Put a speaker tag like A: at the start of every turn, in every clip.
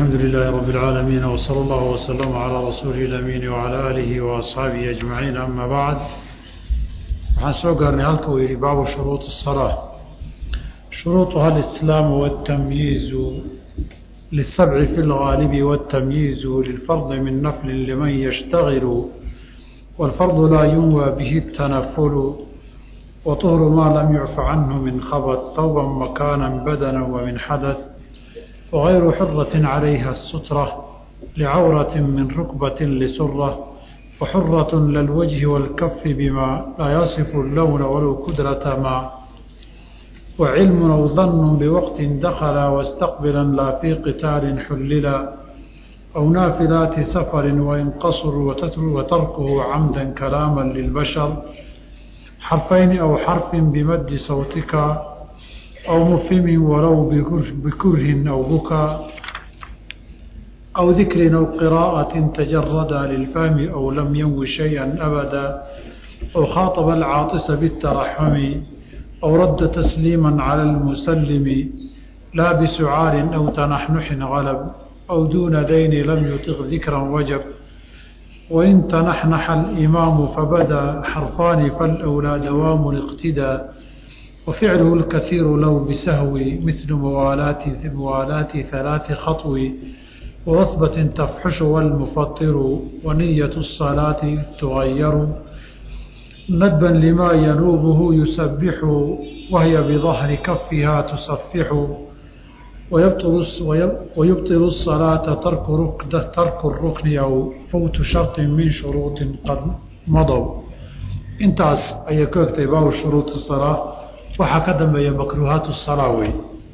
A: الحمد لله رب العالمين وصلى الله وسلم على رسوله الأمين وعلى آله وأصحابه أجمعين أما بعد waxaan soo gaarnay halka uu yihi baabu shuruuط الصلاة شhuruuطها الإسلام والتمyiiز للسبع في الغالب والتمyiiز للفرض من نفل لمن يشتغل والفرض لا ينوى به التنفل وطهر ما لم يعف عنه من خبث ثوبا مكانا بدنا ومن حدث وغير حرة عليها السترة لعورة من ركبة لسرة وحرة للوجه والكف بما لا يصف اللون ولو كدرة ما وعلم أو ظن بوقت دخل واستقبلا لا في قتال حللا أو نافلات سفر وإن قصر وتركه عمدا كلاما للبشر حرفين أو حرف بمد صوتك أو مفهم ولو بكره أو بكى أو ذكر أو قراءة تجرد للفهم أو لم ينو شيئا أبدا أو خاطب العاطس بالترحم أو رد تسليما على المسلم لا بسعار أو تنحنح غلب أو دون دين لم يطغ ذكرا وجب وإن تنحنح الإمام فبدا حرفان فالأولى دوام الاقتداء وفعله الكثير لو بسهو مثل موالات موالات ثلاث خطو ورثبة تفحش والمفطر ونية الصلاة تغير ندبا لما ينوبه يسبح وهي بظهر كفها تصفح ويبطل ويبطل الصلاة ترك ركن ترك الركن أو فوت شرط من شروط قد مضوا intaas ayay ku egtay baabu shuruud الصلاة waxaa ka dambeeya makruuhaat الصلاة wey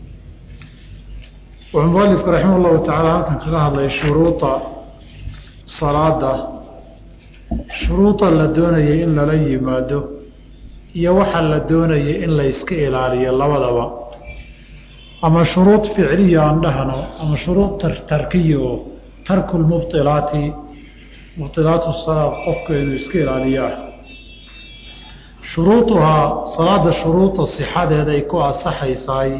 A: wuxuu mualifku raximah اllahu tacaala halkan kaga hadlay shuruuda salaada shuruuda la doonayay in lala yimaado iyo waxa la doonayay in la iska ilaaliyo labadaba ama shuruud ficliya aan dhahno ama shuruud tarkiya oo tarku lmubطilaati mubطilaatu salaad qofka inuu iska ilaaliyo ah shuruuduhaa salaada shuruuda sixadeeda ay ku asaxaysaay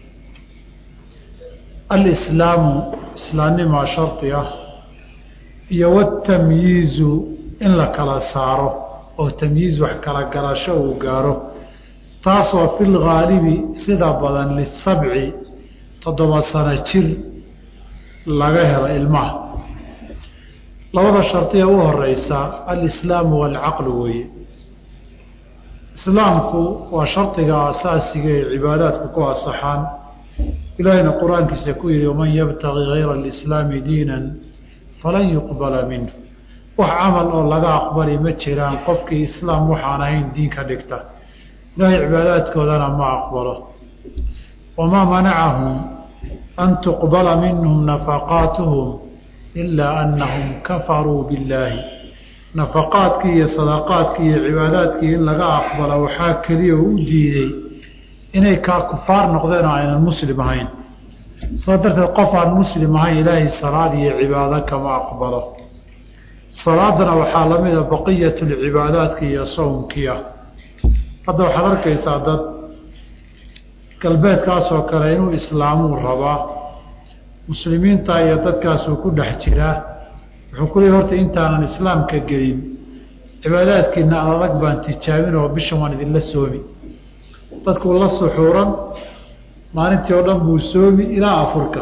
A: alislaamu islaamnimaa shardi ah iyo watamyiizu in la kala saaro oo tamyiiz wax kala galasho uu gaaro taasoo fi lgaalibi sida badan lisabci toddoba sano jir laga helo ilmaha labada shardiya u horeysa alislaamu waalcaqlu weeye islaamku waa shardiga asaasiga ee cibaadaadku ku asaxaan ilaahayna qur-aankiisa ku yihi waman yabtagi gayra alislaami diinan falan yuqbala minhu wax camal oo laga aqbali ma jiraan qofkii islaam waxaan ahayn diin ka dhigta ilaahay cibaadaadkoodana ma aqbalo wamaa manacahum an tuqbala minhum nafaqaatuhum ilaa anahum kafaruu billaahi nafaqaadkii iyo sadaqaadkii iyo cibaadaadkii in laga aqbala waxaa keliya oo u diiday inay kaa kufaar noqdeen oo aynan muslim ahayn saa darteed qof aan muslim ahayn ilaahay salaad iyo cibaado kama aqbalo salaadana waxaa lamida baqiyat lcibaadaadki iyo sowmkii ah hadda waxaad arkaysaa dad galbeedkaasoo kale inuu islaamuu rabaa muslimiinta iyo dadkaasuu ku dhex jiraa wuxuu ku leey horta intaanan islaamka gelin cibaadaadkiina adag baan tijaabin oo bishan waan idinla soomi dadkuu la suxuuran maalintii oo dhan buu soomi ilaa afurka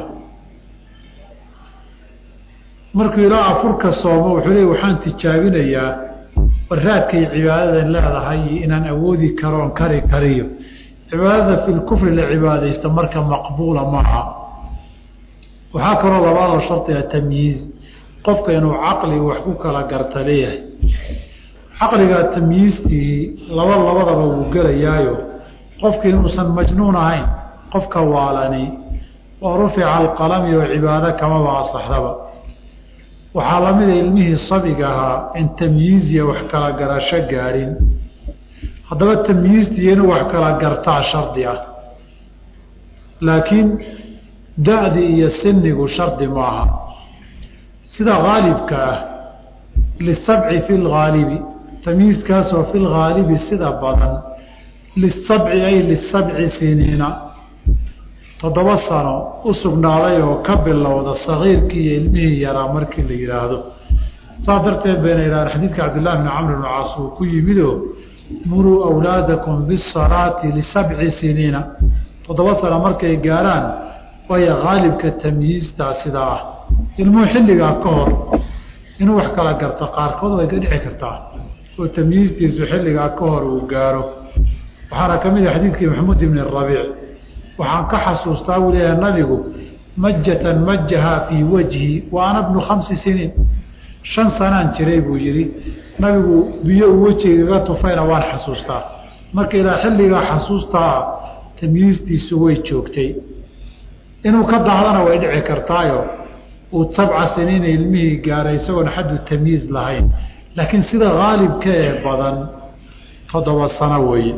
A: markuu ilaa afurka soomo wuxuu leey waxaan tijaabinayaa baraadkay cibaadadan leedahay inaan awoodi karoon kari kariyo cibaadada fi lkufri la cibaadaysta marka maqbuula maaha waxaa kaloo labaadoo shardiga tamyiiz qofka inuu caqli wax ku kala garta leeyahay caqliga tamyiistii laba labadaba wuu gelayaayo qofki inuusan majnuun ahayn qofka waalani oo rufica alqalami oo cibaado kamaba asaxdaba waxaa lamida ilmihii sabiga ahaa in tamyiiziya wax kala garasho gaadhin haddaba tamyiistii inuu wax kala gartaa shardi ah laakiin da-di iyo sinigu shardi maaha sida haalibka ah lisabci fi lgaalibi tamyiiskaasoo fi lgaalibi sida badan lisabci ay lisabci siniina toddoba sano u sugnaaday oo ka bilowda sagiirkii iyo ilmihii yaraa markii la yidhaahdo saas darteed bayna yidhahdeen xadiidka cabdillahi bni camr bn caas uu ku yimidoo muruu awlaadakum bisalaati lisabci siniina toddoba sano markay gaaraan waya haalibka tamyiistaa sidaa ah ilmuhu xilligaa ka hor inuu wax kala garto qaarkood way ka dhici kartaa oo tamyiistiisu xilligaa ka hor uu gaaro waxaana ka mid ah xadiidkii maxamuud ibni rabiic waxaan ka xasuustaa buu leeyahay nabigu majatan majahaa fii wajhi wa ana bnu khamsi siniin shan sanaan jiray buu yidhi nabigu biyo uu wejigaga tufayna waan xasuustaa marka ilaa xilligaa xasuustaa tamyiistiisu way joogtay inuu ka dahdana way dhici kartaayo uu sabca siniina ilmihii gaaray isagoon xaddu tamyiiz lahayn laakiin sida haalibka ee badan toddoba sano weeye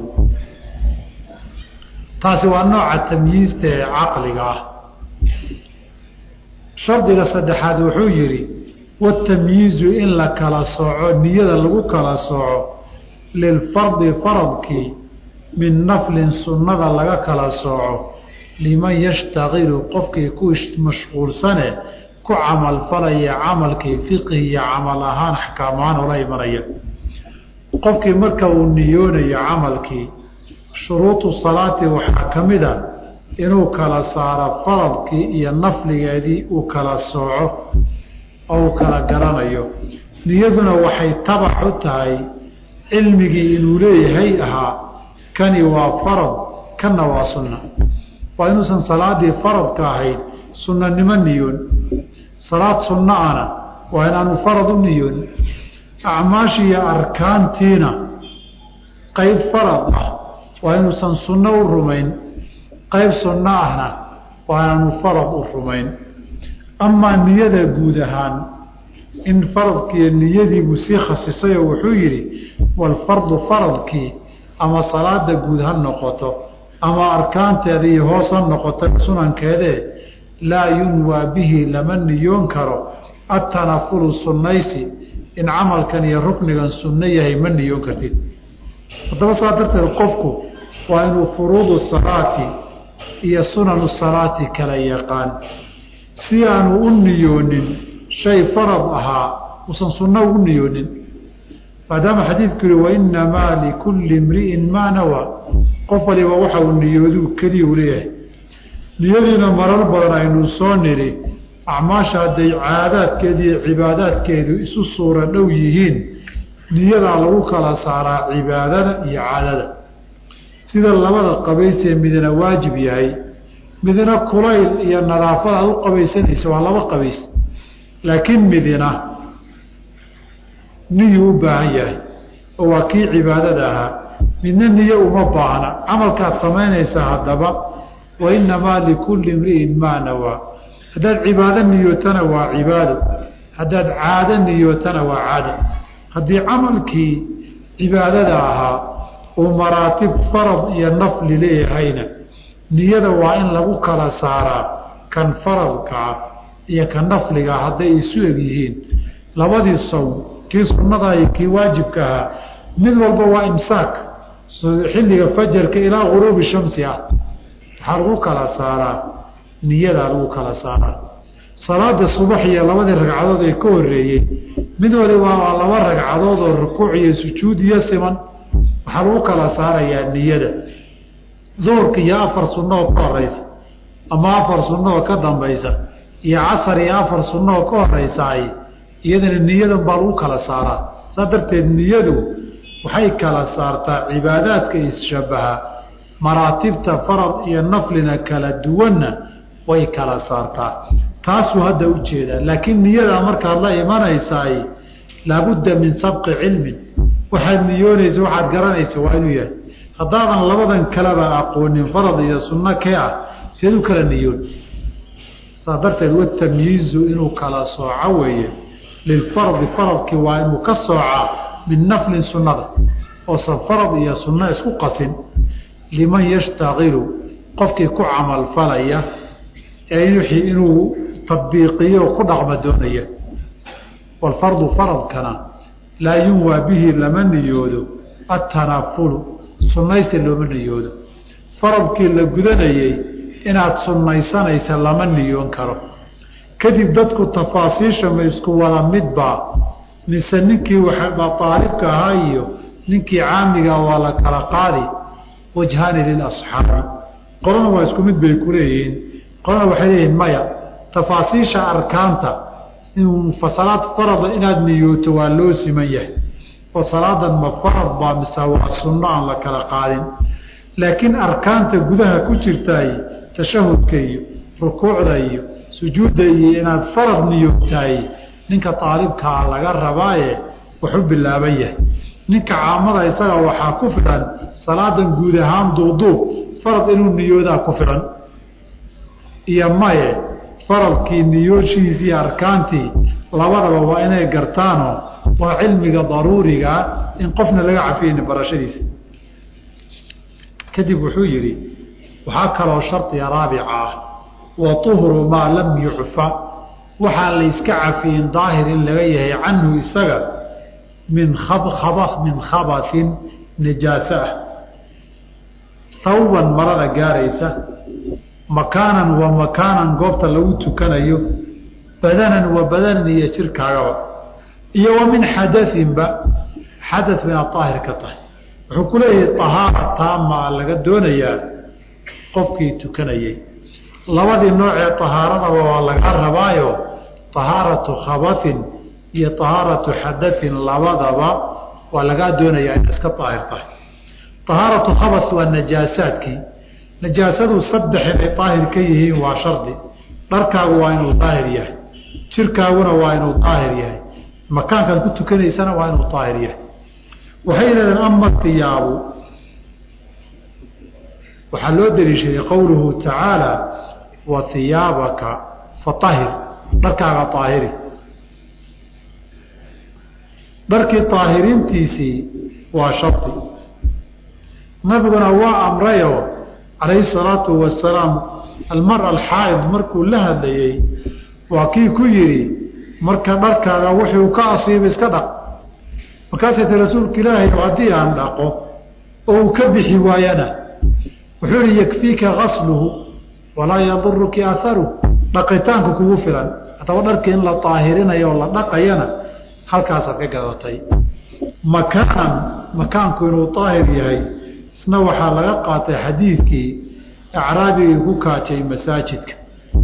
A: taasi waa nooca tamyiista ee caqliga ah shardiga saddexaad wuxuu yidhi watamyiizu in la kala sooco niyada lagu kala sooco lilfardi faradkii min naflin sunnada laga kala sooco liman yashtakilu qofkii ku mashquulsane ku camalfalaya camalkii fiqhi iyo camal ahaan axkaamahaan ola imanaya qofkii marka uu niyoonayo camalkii shuruudu salaati waxaa ka mid a inuu kala saaro faradkii iyo nafligeedii uu kala sooco oo uu kala garanayo niyaduna waxay tabac u tahay cilmigii inuu leeyahay ahaa kani waa farad kanna waa sunna waa inuusan salaadii faradka ahayd sunnanimo niyoon salaad sunna ana waa inaanu farad u niyoon acmaashiiyo arkaantiina qayb farad ah waa inuusan sunno u rumayn qayb sunno ahna waa inaanu farad u rumayn amaa niyada guud ahaan in faradkiiyo niyadiibuu sii khasisayoo wuxuu yidhi walfardu faradkii ama salaada guud ha noqoto ama arkaanteeda iyo hoos ha noqoto sunankeedee laa yunwaa bihi lama niyoon karo atanafulu sunnaysi in camalkan iyo ruknigan sunno yahay ma niyoon kartid haddaba saa darteed qofku waa inuu furuudu salaati iyo sunanu salaati kala yaqaan si aanu u niyoonin shay farad ahaa uusan sunno ugu niyoonin maadaama xadiidku yihi wainamaa likulli imri'in maa nawaa qof waliba waxa uu niyooduu keliya u leeyahay niyadiina marar badan aynu soo nidhi acmaasha hadday caadaadkeedu iyo cibaadaadkeedu isu suura dhow yihiin niyadaa lagu kala saaraa cibaadada iyo caadada sida labada qabaysee midna waajib yahay midna kulayl iyo nadaafad aad u qabaysanaysa waa laba qabays laakiin midna niyuu u baahan yahay oo waa kii cibaadada ahaa midna niyo uma baahna camalkaad samaynaysaa haddaba wainamaa likulli imri'in maa nawaa haddaad cibaado niyootana waa cibaado haddaad caado niyootana waa caado haddii camalkii cibaadada ahaa uu maraatib farad iyo nafli leeyahayna niyada waa in lagu kala saaraa kan faradkaa iyo kan nafligaa hadday isu eg yihiin labadii sawm kii sunnadaa iyo kii waajibka ahaa mid walba waa imsaak xilliga fajarka ilaa guruubi shamsi ah waxaa lagu kala saaraa niyadaa lagu kala saaraa salaada subax iyo labadii ragcadood ee ka horeeyey mid waliba waa laba ragcadood oo rukuuc iyo sujuud iyo siman waxaa lagu kala saarayaa niyada duhurka iyo afar sunno oo ka horeysa ama afar sunno oo ka dambaysa iyo casar iyo afar sunno oo ka horeysaay iyadana niyadan baa lagu kala saaraa saa darteed niyadu waxay kala saartaa cibaadaadka isshabaha maraatibta farad iyo naflina kala duwanna way kala saartaa taasuu hadda u jeedaa laakiin niyadaa markaad la imanaysaay laabudda min sabqi cilmin waxaad niyoonaysa waxaad garanaysa waa inuu yahay haddaadan labadan kaleba aqoonin farad iyo sunno kee ah seed u kala niyoon saa darteed watamyiizu inuu kala sooco weeye lilfardi faradkii waa inuu ka soocaa min naflin sunnada oosan farad iyo sunno isku qasin liman yashtakilu qofkii ku camalfalaya ee wixii inuu tadbiiqiyo ku dhaqma doonaya walfardu faradkana laa yunwaa bihi lama niyoodo atanafulu sunnaysta looma niyoodo faradkii la gudanayey inaad sunnaysanaysa lama niyoon karo kadib dadku tafaasiisha ma isku wada midbaa mise ninkii aalibka ahaa iyo ninkii caamiga waa la kala qaadi wajhaani lilasxaabi qolana waa isku mid bay ku leeyihiin qolana waxay leeyihiin maya tafaasiisha arkaanta salaad farada inaad niyooto waa loo siman yahay oo salaadan ma farad baa mise waa sunno aan la kala qaadin laakiin arkaanta gudaha ku jirtaay tashahudka iyo rukuucda iyo sujuudda iyo inaad farad niyootaay ninka aalibkaa laga rabaaye waxu bilaaban yahay ninka caamada isaga waxaa ku filan salaadan guud ahaan duuduub farad inuu niyoodaa ku filan iyo maye faradkii niyooshiisii arkaantii labadaba waa inay gartaano waa cilmiga daruurigaa in qofna laga cafiyeyni barashadiisa kadib wuxuu yidhi waxaa kaloo shardiga raabica ah wa tuhru maa lam yucfa waxaa la yska cafiyin daahir in laga yahay canhu isaga min min khabasin najaaso ah hawban marada gaaraysa makaanan wa makaanan goobta lagu tukanayo badanan wa badanan iyo jirkaagaba iyo wa min xadainba xada inaad daahir ka tahay wuxuu ku leeyahay ahaara taamaa laga doonayaa qofkii tukanayay labadii noocee ahaaradaba waa laga rabaayo ahaaratu khabain iyo ahaaratu xadain labadaba waa lagaa doonayaa in iska daahir tahay ahaaratu khabas waa najaasaadkii najaasadu saddex inay daahir ka yihiin waa shardi dharkaagu waa inuu daahir yahay jirkaaguna waa inuu daahir yahay makaankaad ku tukanaysana waa inuu daahir yahay waxay yidhahdeen ama iyaabu waxaa loo daliishaday qowluhu tacaala wa iyaabaka faahir dharkaaga aahiri dharkii aahiriintiisii waa shardi nabiguna waa amrayo calayhi salaatu wasalaam almara alxaaid markuu la hadlayey waa kii ku yidhi marka dharkaaga wuxuu ka asiiba iska dhaq markaasay ti rasuulka ilaahay haddii aan dhaqo oo uu ka bixi waayana wuxuu ihi yakfiika gasluhu walaa yaduruki aharuh dhaqitaanku kugu filan haddaba dharkii in la daahirinayo oo la dhaqayana halkaasaad ka gadatay makaanan makaanku inuu daahir yahay isna waxaa laga qaatay xadiidkii acraabigii ku kaajay masaajidka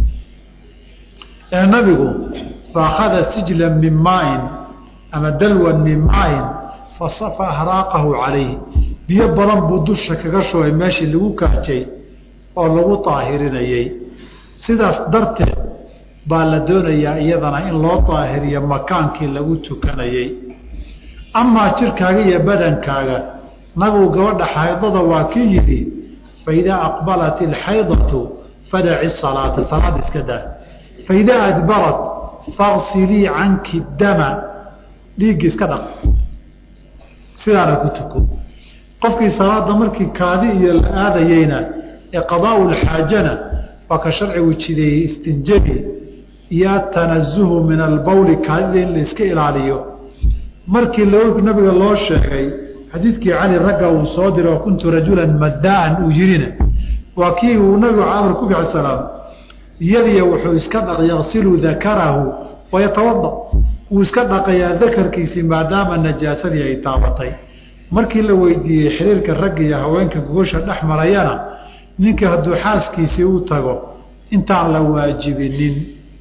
A: ee nabigu faakhada sijlan min maain ama dalwan min maain fasafa ahraaqahu calayhi biyo badan buu dusha kaga shubay meeshii lagu kaajay oo lagu daahirinayey sidaas darteed baa la doonayaa iyadana in loo daahiriyo makaankii lagu tukanayey amaa jirkaaga iyo badankaaga nabigu gabadha xaydada waa kii yidhi faidaa aqbalat ilxaydatu fadaci salaata salaad iska daa faidaa adbarat faqsilii canki dama dhiiggi iska dhaq sidaana ku tuko qofkii salaada markii kaadi iyo la aadayeyna ee qadaau lxaajana waa ka sharcigu jideeyey istinjabi iyo atanazuhu min albawli kaadida in la iska ilaaliyo markii nabiga loo sheegay xadiidkii cali ragga uu soo diray oo kuntu rajulan madaan uu yirina waa kii uu nabigu camr ku bixi salaam iyadiya wuxuu iska dhaq yaqsilu dakarahu wayatawada wuu iska dhaqayaa dakarkiisii maadaama najaasadii ay taabatay markii la weydiiyey xiriirka ragga iyo haweenka gogosha dhex marayana ninkii hadduu xaaskiisii u tago intaan la waajibinin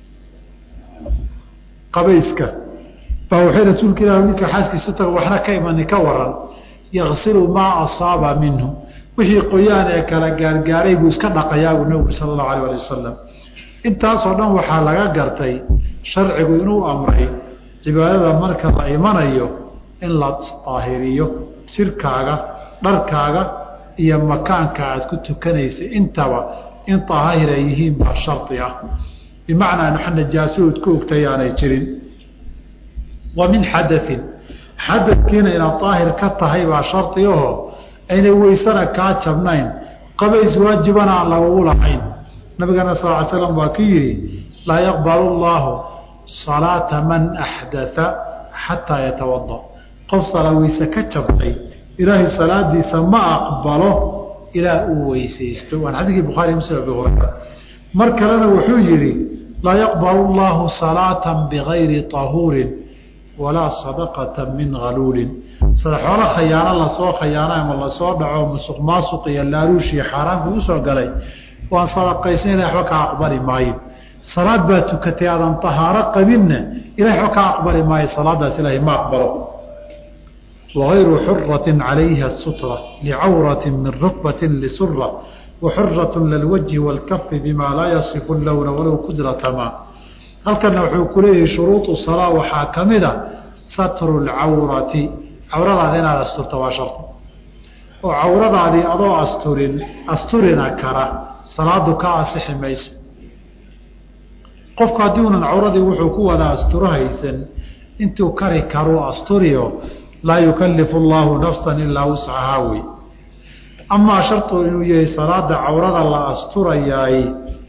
A: qabayska baa waxay rasuulka ilah ninka xaaskiisa u tago waxna ka imani ka waran yaqsilu maa asaaba minhu wixii qoyaan ee kala gaargaaray buu iska dhaqayaabu nabigu sala allahu alah ali wasalam intaasoo dhan waxaa laga gartay sharcigu inuu amray cibaadada marka la imanayo in la daahiriyo jirkaaga dharkaaga iyo makaanka aad ku tukanaysa intaba in daahir ay yihiin baa shardi ah bimacnaa nax najaasadood ku ogtay aanay jirin wa min xadain xadadkiina inaad daahir ka tahay baa shardi aho aynay weysana kaa jabnayn qabays waajibana aan lagugu lahayn nabigana sal ly slam waa ku yidhi laa yaqbalu llaahu salaata man axdaa xataa yatawada qof salaa weyse ka jabnay ilaahay salaadiisa ma aqbalo ilaa uu weysaysto waan xadiikii bukhaari muslim abi hurayra mar kalena wuxuu yidhi laa yaqbalu llahu salaata bigayri tahuurin walaa sadaqata min haluulin xoolo khayaano lasoo khayaano ama lasoo dhaco musuq maasuq iyo laaruush iyo xaaraanku usoo galay waan sadaqaysnayna waxba kaa aqbali maayo salaad baa tukatay aadan tahaaro qabinna ilahay waxba kaa aqbali maayo salaadaas ilaahay ma aqbalo wagayru xuratin calayha sutra licawrati min rukbatin lisura waxurat lilwajhi wاlkafi bima laa yasifu lowna walow kudratama halkana wuxuu ku leeyahay shuruudu salaa waxaa ka mida satru lcawrati cawradaada inaad asturto waa shardi oo cawradaadii adoo asturin asturina kara salaadu ka asixi mayso qofku haddii unan cawradii wuxuu ku wada asturo haysan intuu kari karuu asturiyo laa yukalifu allaahu nafsan ilaa wuscahaa wey amaa shartu inuu yahay salaada cawrada la asturayaay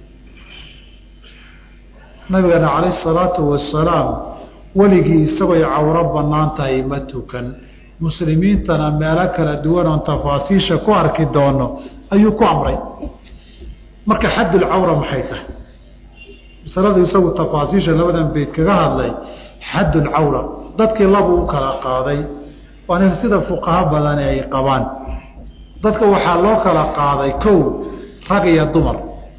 A: nabigeena calayh salaatu wasalaam weligii isagoy cawro bannaan tahay ma tukan muslimiintana meelo kala duwan oon tafaasiisha ku arki doono ayuu ku amray marka xaddulcawra maxay tahay masaladu isagu tafaasiisha labadan beyd kaga hadlay xaddulcawra dadkii labu u kala qaaday waana sida fuqaho badani ay qabaan dadka waxaa loo kala qaaday kow rag iyo dumar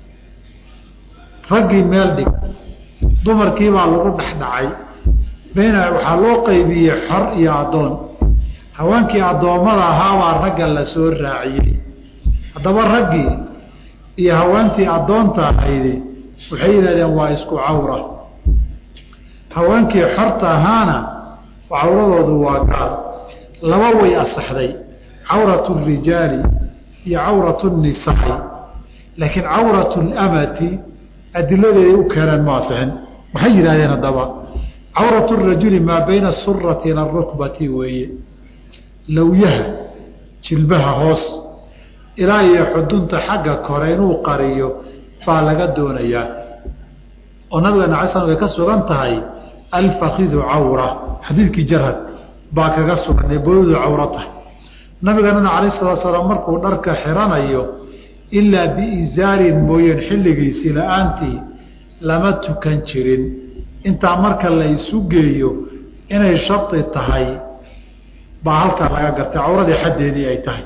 A: raggii meel dhig dumarkiibaa lagu dhexdhacay beyna waxaa loo qaybiyey xor iyo addoon haweenkii addoommada ahaabaa ragga la soo raaciyey haddaba raggii iyo haweentii addoonta ahaydi waxay yidhahdeen waa isku cawra haweenkii xorta ahaana cawradoodu waa gaal laba way asaxday cawratu rijaali iyo cawratu nisaai laakiin cawratu lamati adiladeeday u keeneen ma asixin waxay yidhahdeen haddaba cawratu rajuli maa bayna asurati ila arukbati weeye lowyaha jilbaha hoos ilaa iyo xudunta xagga kore inuu qariyo baa laga doonayaa oo nabigeena alay slam way ka sugan tahay alfakidu cawra xadiidkii jarhad baa kaga sugan ee booyadu cawro tahay nabigeenana calayh salatu salaam markuu dharka xiranayo ilaa biizaarin mooyeen xilligiisii la-aantii lama tukan jirin intaa marka la isu geeyo inay shardi tahay baa halkaa laga gartay cawradii xaddeedii ay tahay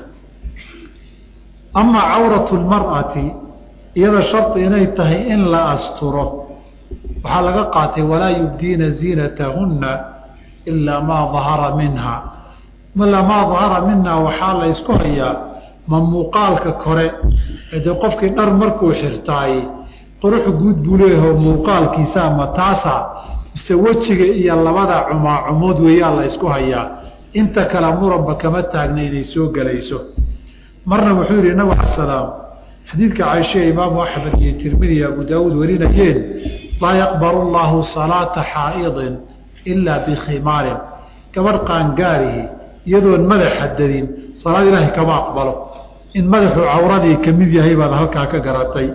A: amaa cawratu lmar'ati iyada shardi inay tahay in la asturo waxaa laga qaatay walaa yubdiina ziinatahunna ilaa maa dahara minha ilaa maa dahara minhaa waxaa la ysku hayaa ma muuqaalka kore de qofkii dhar markuu xirtaay qurux guud buu leeyaho muuqaalkiisa ama taasa mise wejiga iyo labada cumaacumood weeyaa la ysku hayaa inta kale muranba kama taagna inay soo gelayso marna wuxuu yihi nabig ala salaam xadiidka caaisha imaamu axmed iyo tirmidi abu daawuud warinayeen laa yaqbalu llaahu salaata xaa'idin ilaa bikhimaarin gabadh qaangaarihi iyadoon madax xadadin salaad ilaahay kama aqbalo in madaxuu cawradii ka mid yahay baad halkaa ka garatay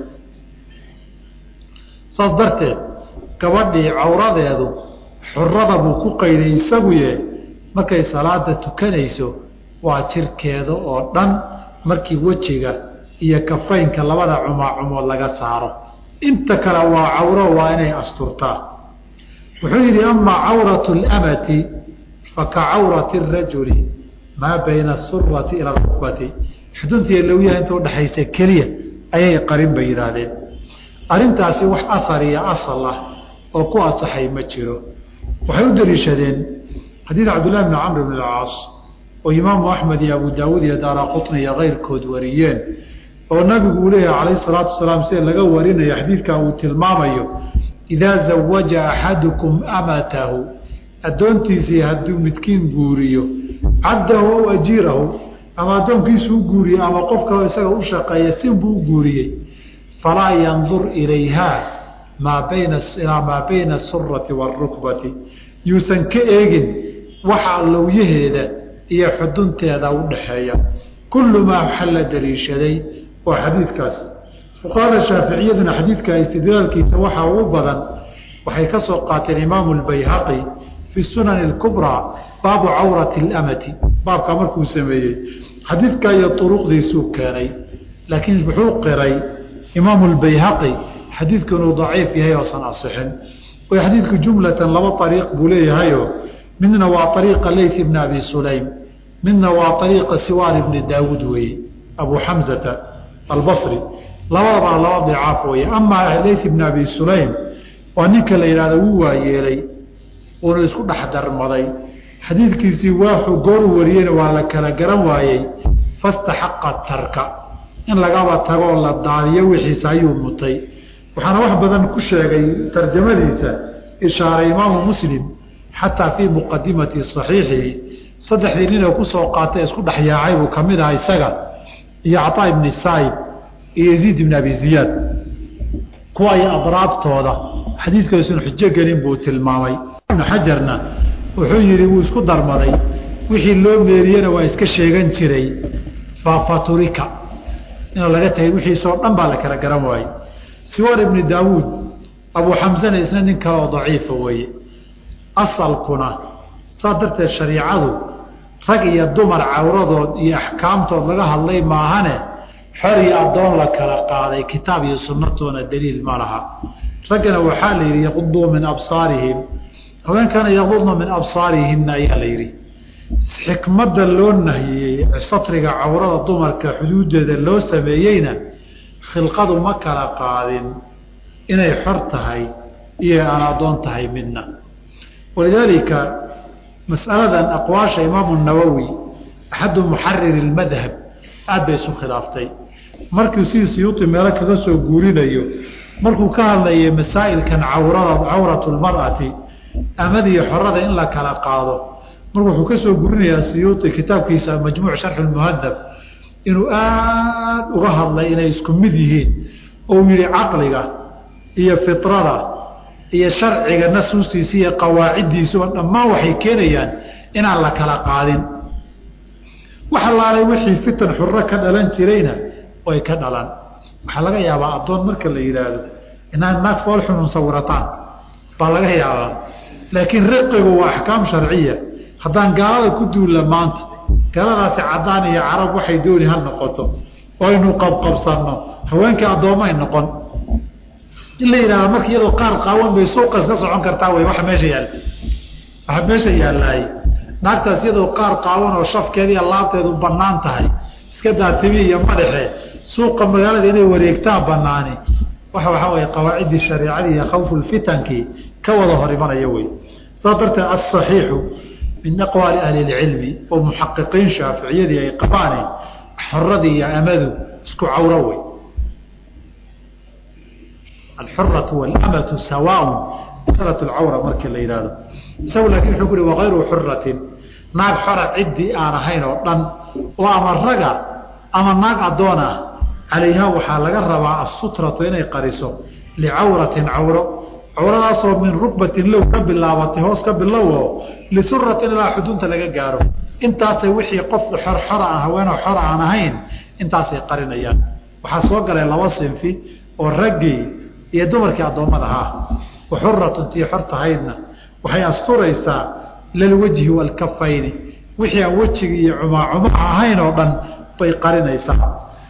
A: saas darteed gabadhii cawradeedu xurada buu ku qayday isaguye markay salaada tukanayso waa jirkeeda oo dhan markii wejiga iyo kafaynka labada cumaacumood laga saaro inta kale waa cawro waa inay asturtaa wuxuu yidhi amaa cawratu lamati faka cawrati rajuli maa bayna asurati ila rukbati xuduntiiyo lowyaha inta udhaxaysa keliya ayay qarin bay yidhaahdeen arrintaasi wax ahar iyo asal ah oo ku asaxay ma jiro waxay u daliishadeen xadiid cabdillahi bni camr bn alcaas oo imaamu axmed iyo abu daawuud iyo daara qutni iyo keyrkood wariyeen oo nabigu uu leeyahay calayh salaatu wasalaam sida laga warinayo xadiidkaa uu tilmaamayo idaa zawaja axadukum amatahu addoontiisii hadduu midkiin guuriyo cabdahu aw ajiirahu ama addoonkiisu u guuriye ama qofka isaga u shaqeeya sinbuu u guuriyey falaa yandur ilayha maa bayna ilaa maa bayna asurati waarukbati yuusan ka eegin waxa lowyaheeda iyo xudunteeda u dhaxeeya kullu maa waxa la daliishaday waa xadiidkaas fuqahada shaaficiyaduna xadiidka istidlaalkiisa waxaa ugu badan waxay ka soo qaateen imaamu lbayhaqi fi sunani اkubraa baabu cawrati اlamati baabkaa markuu sameeyey xadiidka iyo uruqdiisuu keenay laakiin wuxuu qiray imaamu lbayhaqi xadiidku inuu daciif yahay oosan asixin way xadiidku jumlatan laba ariiq buu leeyahayo midna waa ariiqa leyt ibni abi sulaym midna waa ariiqa siwaan ibni daawuud weeye abu xamzata albasri labadabana laba dicaaf weeye amaa leyt ibni abi sulaym waa ninka la yidhahdo wuu waayeelay uuna isku dhex darmaday xadiidkiisii waaxu gooru wariyeyna waa la kala garan waayey fastaxaqa tarka in lagaba tagoo la daadiyo wixiisa ayuu mutay waxaana wax badan ku sheegay tarjamadiisa ishaaray imaamu muslim xataa fii muqadimati saxiixihi saddexdii ninoo kusoo qaatay isku dhex yaacay buu kamid aha isaga iyo cataa ibni saib iyo yaziid ibni abi ziyaad kuwa iyo adraabtooda xadiidkoosan xujo gelin buu tilmaamay ibnu xajarna wuxuu yihi wuu isku darmaday wixii loo meeriyena waa iska sheegan jiray fafaturika in laga tagay wixiisoo dhan baa la kala garan waayey siwar ibni daawuud abu xamsana isna nin kale oo daciifa weeye asalkuna saa darteed shariicadu rag iyo dumar cawradood iyo axkaamtood laga hadlay maahane xor iyo addoon la kala qaaday kitaab iyo sunnatoona daliil ma laha raggana waxaa la yidhi yaquduu min absaarihim haweenkana yaqudna min absaarihina ayaa la yidhi xikmadda loo nahiyey satriga cawrada dumarka xuduudeeda loo sameeyeyna khilqadu ma kala qaadin inay xor tahay iyo aan addoon tahay midna walidaalika masaladan aqwaasha imaamu nawowi axadu muxariri lmadhab aad bay isu khilaaftay markii sidii siyuuti meelo kaga soo guurinayo markuu ka hadlayay masaa'ilkan cawrada cawratu lmar'ati amadiyo xorada in la kala qaado marka wuxuu ka soo gurinayaa siyuuti kitaabkiisa majmuuc sharxi lmuhadab inuu aad uga hadlay inay isku mid yihiin ou yihi caqliga iyo fitrada iyo sharciga nasuustiisa iyo qawaaciddiisuba dhammaan waxay keenayaan inaan la kala qaadin wax alaalay wixii fitan xuro ka dhalan jirayna way ka dhalan waxaa laga yaabaa addoon marka la yidhaahdo inaad naag fool xunun sawirataan baa laga yaabaa laakiin riqigu waa axkaam sharciya haddaan gaalada ku duulla maanta galadaasi cadaan iyo carab waxay dooni ha noqoto oo aynu qabqabsanno haweenkii addoomay noqon in la yidhahda marka iyadoo qaar qaawan bay suuqas ka socon kartaa wey waxa meesha yaal waxa meesha yaallaaye naagtaas iyadoo qaar qaawan oo shafkeeda iyo laabteedu bannaan tahay iska daa tibi iyo madaxe suuqa magaalada inay wareegtaan banaani waxa waxaa weye qawaaciddii shareicadii iyo khawfulfitankii ka wada hor imanaya wey saas darteed asaxiixu min aqwaali ahli lcilmi oo muxaqiqiin shaaficiyadii ay qabaane xoradii iyo amadu isku cawro wey alxuratu walamatu sawaaun masalat lcawra markii la yidhahdo isagu laakin wuxuu ku uhi wakayru xuratin naag xora ciddii aan ahayn oo dhan oo ama raga ama naag addoon ah calayha waxaa laga rabaa asutratu inay qariso licawratin cawro cawradaasoo min rukbatin low ka bilaabatay hoos ka bilowo lisuratin ilaa xudunta laga gaaro intaasay wixii qof xor xora aan haweenoo xora aan ahayn intaasay qarinayaan waxaa soo galay laba sinfi oo raggii iyo dumarkii addoommada ahaa waxuratun tii xor tahaydna waxay asturaysaa lalwajhi waalkafayni wixii aan wejiga iyo cumaacumaha ahayn oo dhan bay qarinaysaa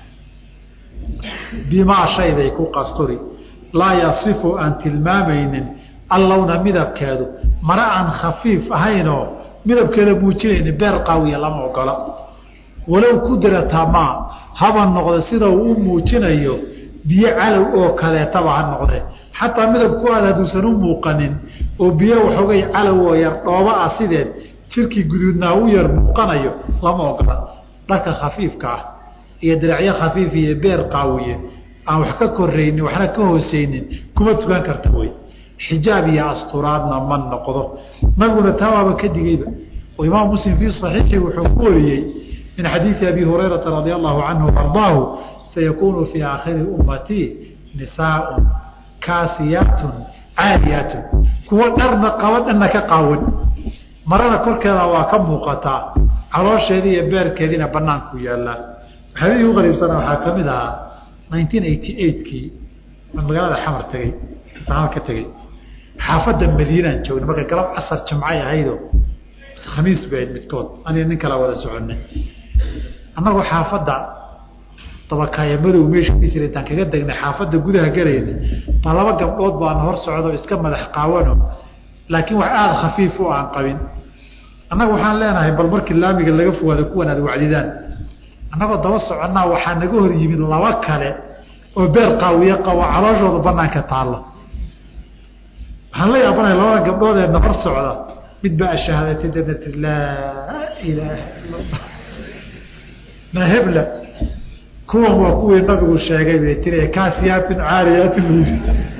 A: bimaa shayday ku qasturi laa yasifu aan tilmaamaynin allowna midabkeedu mara aan khafiif ahaynoo midabkeeda muujinaynin beer qaawiya lama ogola walow kudrata maa haba noqdo sida uu u muujinayo biyo calow oo kaleetaba ha noqde xataa midabku aad hadduusan u muuqanin oo biyo waxoogay calow oo yar dhooba ah sideed jirkii guduudnaa u yar muuqanayo lama ogola dharka khafiifka ah iyo diracyo khafiif iyo beer qaawiye aan wax ka koraynin waxna ka hooseynin kuma tukan karta wey xijaab iyo asturaadna ma noqdo nabiguna taa waaba ka digeyba oo imaam muslim fii saxiixi wuxuu ku wariyey min xadiidi abi hurayrata radia allahu canhu ardaahu sayakuunu fii aakhiri ummatii nisaaun kaasiyaatun caaliyaatun kuwa dharna qaba dhanna ka qaawan marada korkeeda waa ka muuqataa caloosheedii iyo beerkeediina banaanku yaallaa waxyaabihii u qariibsana waxaa ka mid ahaa nineteen eighty eightkii aan magaalada xamar tegey imtixaan ka tegey xaafadda madiinaan joognay marka galab casar jimcay ahaydo khamiis bay ahayd midkood aniga nin kalaa wada soconay annagoo xaafadda dabakaaya madow meeshiisir intaan kaga degnay xaafadda gudaha galayna baa laba gabdhood baana hor socdo iska madax qaawano laakiin wax aada khafiif u aan qabin annaga waxaan leenahay bal markii laamiga laga fogaado kuwan aad wacdidaan annagoo daba soconnaa waxaa naga hor yimid laba kale oo beer qaawiye qabo calooshooda banaanka taalla waxaan la yaabanaya labada gabdhood ee nafar socda mid baa ashahaadatay dana tir laa ilaaha illa allah mahebla kuwan waa kuwii nabigu sheegay bay tiri kaasiyaatin caariyaatin layiri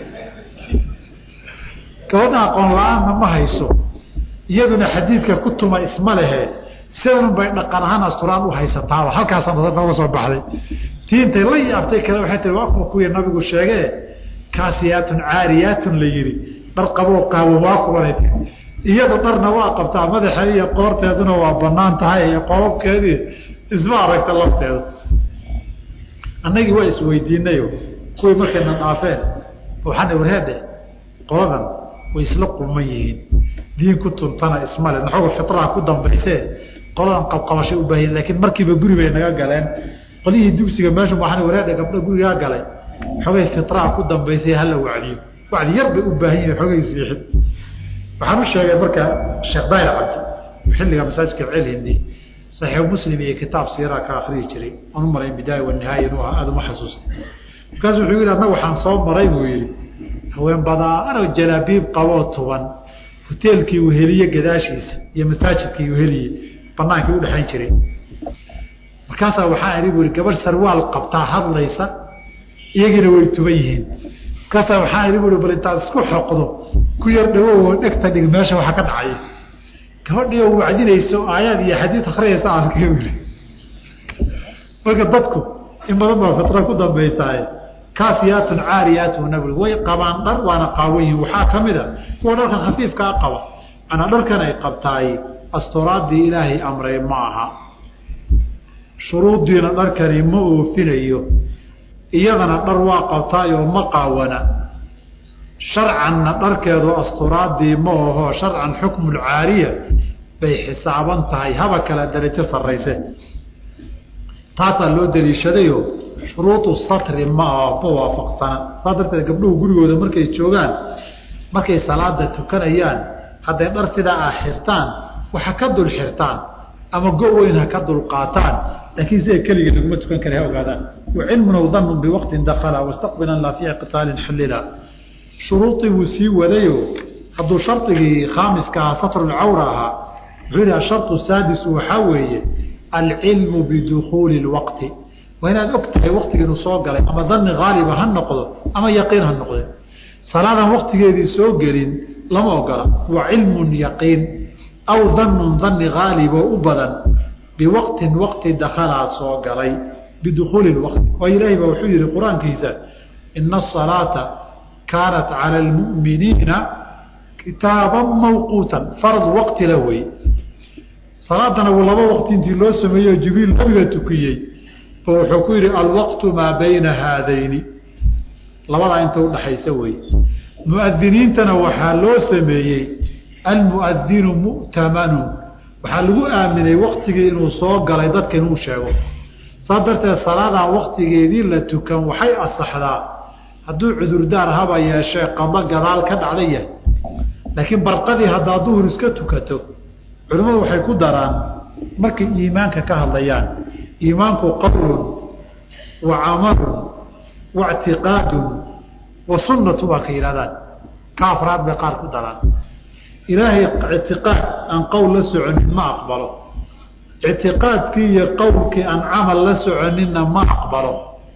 A: gabadha aqoon la-aanna ma hayso iyaduna xadiidka ku tuma isma lehe sidanun bay dhaqan ahaan asturaan u haysataaba halkaasa naga soo baxday tii intay la yaabtay kale waxay tii waa kuwa kuwii nabigu sheegee kaasiyaatun caariyaatun la yihi dhar qaboo qaawo waa kuwanay tii iyadu dharna waa qabtaa madaxa iyo qoorteeduna waa banaan tahay iyo qoobabkeedii isma aragta lafteeda annagii waa isweydiinayo kuwii markayna dhaafeen waxaana warheedhe qoladan way isla qulman yihiin diin ku tuntana ismale naxooga fitraha ku dambaysee qoladan qabqabashay u baahiyen laakiin markiiba guri bay naga galeen qolihii dugsiga meeshu waxaana warheedhe gabdho gurigaa galay xoogay fitraha ku dambaysay hala wacdiyo wacdi yar bay u baahan yihin xoogay siixid waxaan u sheegay marka sheekh daahir cabdi xilliga masaajidka celhindi saxiix muslim iyo kitaab siiraa ka akriyi jiray aan u maray bidaaya wanihaaya inuu ahaa aada uma xasuustay markaasu wuxuu yidhi annaga waxaan soo maray buu yidhi haween badaanoo jalaabiib qaboo tuban hoteelkii uheliye gadaashiisa iyo masaajidkii uheliye banaankii udhexayn jiray markaasaa waxaa idhi bu ihi gabadh sarwaal qabtaa hadlaysa iyagiina way tuban yihiin markaasaa waxaa idhi bu i bal intaad isku xoqdo ku yar dhawow dhegta dhig meesha waxa ka dhacaya gabadhii oo wacdinayso aayaad iyo xadiid akriyaysa arkay uli marka dadku in badan baa fitra ku dambaysaaye kaafiyaatun caariyaatun nabig way qabaan dhar waana qaawan yihin waxaa ka mid a kuwa dharka khafiifkaa qaba manaa dharkan ay qabtaay asturaadii ilaahay amray ma aha shuruuddiina dharkani ma oofinayo iyadana dhar waa qabtaayoo ma qaawana sharcanna dharkeedu asturaadii ma aho sharcan xukmulcaariya bay xisaaban tahay haba kala darajo sarrayse taasaa loo daliishadayo shuruudu satri ma aha ma waafaqsana saas darteed gabdhuhu gurigooda markay joogaan markay salaada tukanayaan hadday dhar sidaa ah xirtaan waxa ka dul xirtaan ama go weyn ha ka dul qaataan laakiin sida keligii laguma tukan kara ha ogaadaan wacilmun aw danun biwaqtin dakala wastaqbilan laa fii qitaalin xulila shuruudii buu sii wadayo hadduu shardigii khaamiska ahaa satrulcawra ahaa wuxuu yihi ashartu saadisu waxaa weeye alcilmu bidukuuli lwaqti waa inaad og tahay waktiga inuu soo galay ama dani haaliba ha noqdo ama yaqiin ha noqde salaadan waktigeedii soo gelin lama ogola wa cilmun yaqiin aw danun dani haalib oo u badan biwaqtin waqti dakalaa soo galay bidukuuli waqti oo ilaahay baa wuxuu yihi qur-aankiisa ina asalaata kaanat cala almu'miniina kitaaban mawquutan farad waqti la wey salaadana laba waqti intii loo sameeyo jibriil nabiga tukiyey ba wuxuu ku yidhi alwaqtu maa bayna haadayni labadaa inta udhaxaysa wey muadiniintana waxaa loo sameeyey almuadinu mu'tamanu waxaa lagu aaminay waktigii inuu soo galay dadka inuu sheego saas darteed salaadan waktigeedii la tukan waxay asaxdaa hadduu cudurdaar haba yeeshee qado gadaal ka dhacda yahay laakiin barqadii haddaa duhur iska tukato culimmadu waxay ku daraan markay iimaanka ka hadlayaan iimaanku qowlun wa camalun wa ctiqaadun wa sunnatu waa ka yidhahdaan ka afraad bay qaar ku daraan ilaahay ictiqaad aan qowl la soconin ma aqbalo ictiqaadkii iyo qowlkii aan camal la soconinna ma aqbalo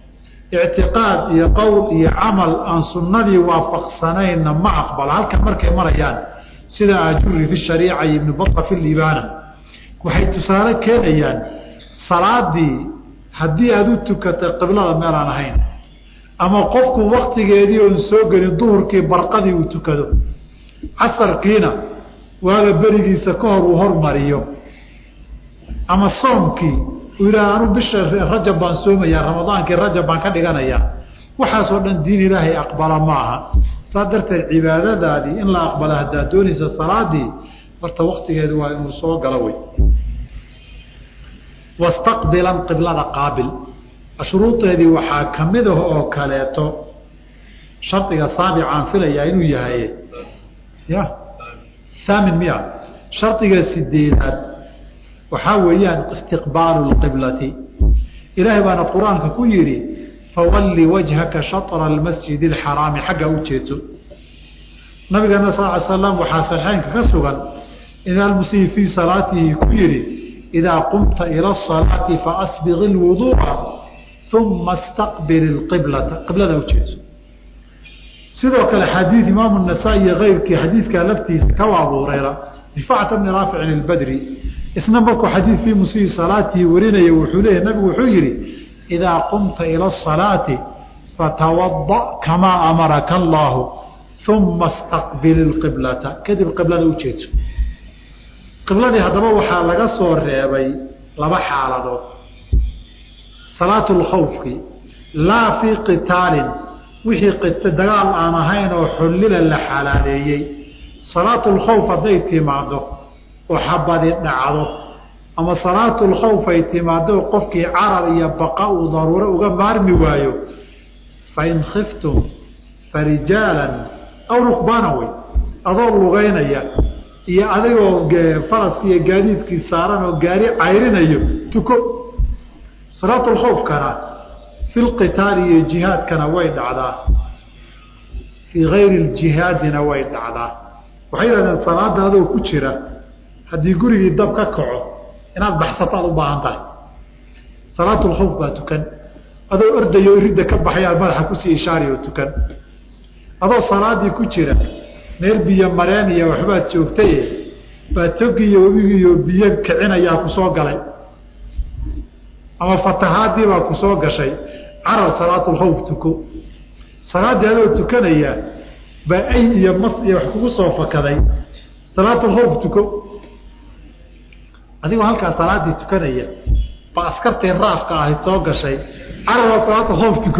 A: ictiqaad iyo qowl iyo camal aan sunnadii waafaqsanaynna ma aqbalo halkan markay marayaan sida ajuri fi shariica iyo ibnu baa fi libaana waxay tusaale keenayaan salaadii haddii aada u tukatay qiblada meelaan ahayn ama qofku waktigeedii oon soo gelin duhurkii barqadii uu tukado casarkiina waaga berigiisa ka hor uu hormariyo ama soomkii uu yidhaha anu bisha rajab baan soomayaa ramadaankii rajab baan ka dhiganayaa waxaasoo dhan diin ilaahay aqbala ma aha saas darteed cibaadadaadii in la aqbala haddaad doonaysa salaadii horta waktigeedu waa inuu soo galo wey wastaqbilan qiblada qaabil shuruudeedii waxaa ka mid ah oo kaleeto shardiga saabicaan filayaa inuu yahay ya haamin miya shardiga sideedaad waxaa weeyaan istiqbaalu lqiblati ilaahay baana qur-aanka ku yidhi fawalli wajhaka shatra almasjid alxaraami xagga u jeeso nabigeena sal ly slam waxaa saxeynka ka sugan in almusii fii salaatihi ku yidhi idaa qumta ila asalaati faasbiq ilwuduuca uma staqbil ilqiblata qiblada u jeeso sidoo kale xadiid imaamu nasaa-i iyo keyrkii xadiidkaa laftiisa ka abu hureyra rifacata bni raaficin ilbadri isna markuu xadiid fii musii salaatihi warinaya wuxuu leeyahy nabigu wuxuu yihi idaa qumta ila asalaati fatawada kamaa amaraka allaahu uma staqbil ilqiblata kadib qiblada u jeedso qibladii haddaba waxaa laga soo reebay laba xaaladood salaatu lkhawfki laa fii qitaalin wixii dagaal aan ahayn oo xullila la xalaaleeyey salaatu lkhawf hadday timaado oo xabadi dhacdo ama salaatu lkhawf ay timaado qofkii carar iyo baqa uu daruuro uga maarmi waayo fain khiftum farijaalan aw rukbaana wey adoo lugeynaya iyo adigoo faraski iyo gaadiidkii saaran oo gaari cayrinayo tuko salaatu lkhawfkana fi lqitaali iyo jihaadkana way dhacdaa fii gayri ljihaadina way dhacdaa waxay yidhahdeen salaada adoo ku jira haddii gurigii dab ka kaco inaad baxsato aad u baahan tahay salaatu lkhawf baa tukan adoo ordayo iridda ka baxay aad madaxa kusii ishaari oo tukan adoo salaadii ku jira meel biyo mareen iyo waxbaad joogtaye baa togiiyo webigiiyo biyo kicinayaa kusoo galay ama fatahaadii baa kusoo gashay carar salaatulkhawf tuko salaaddii adoo tukanaya baa ay iyo mas iyo wax kugu soo fakaday salaatulkhawf tuko adigoo halkaa salaaddii tukanaya baa askartii raafka ahayd soo gashay carar waa salaatulkhawf tuko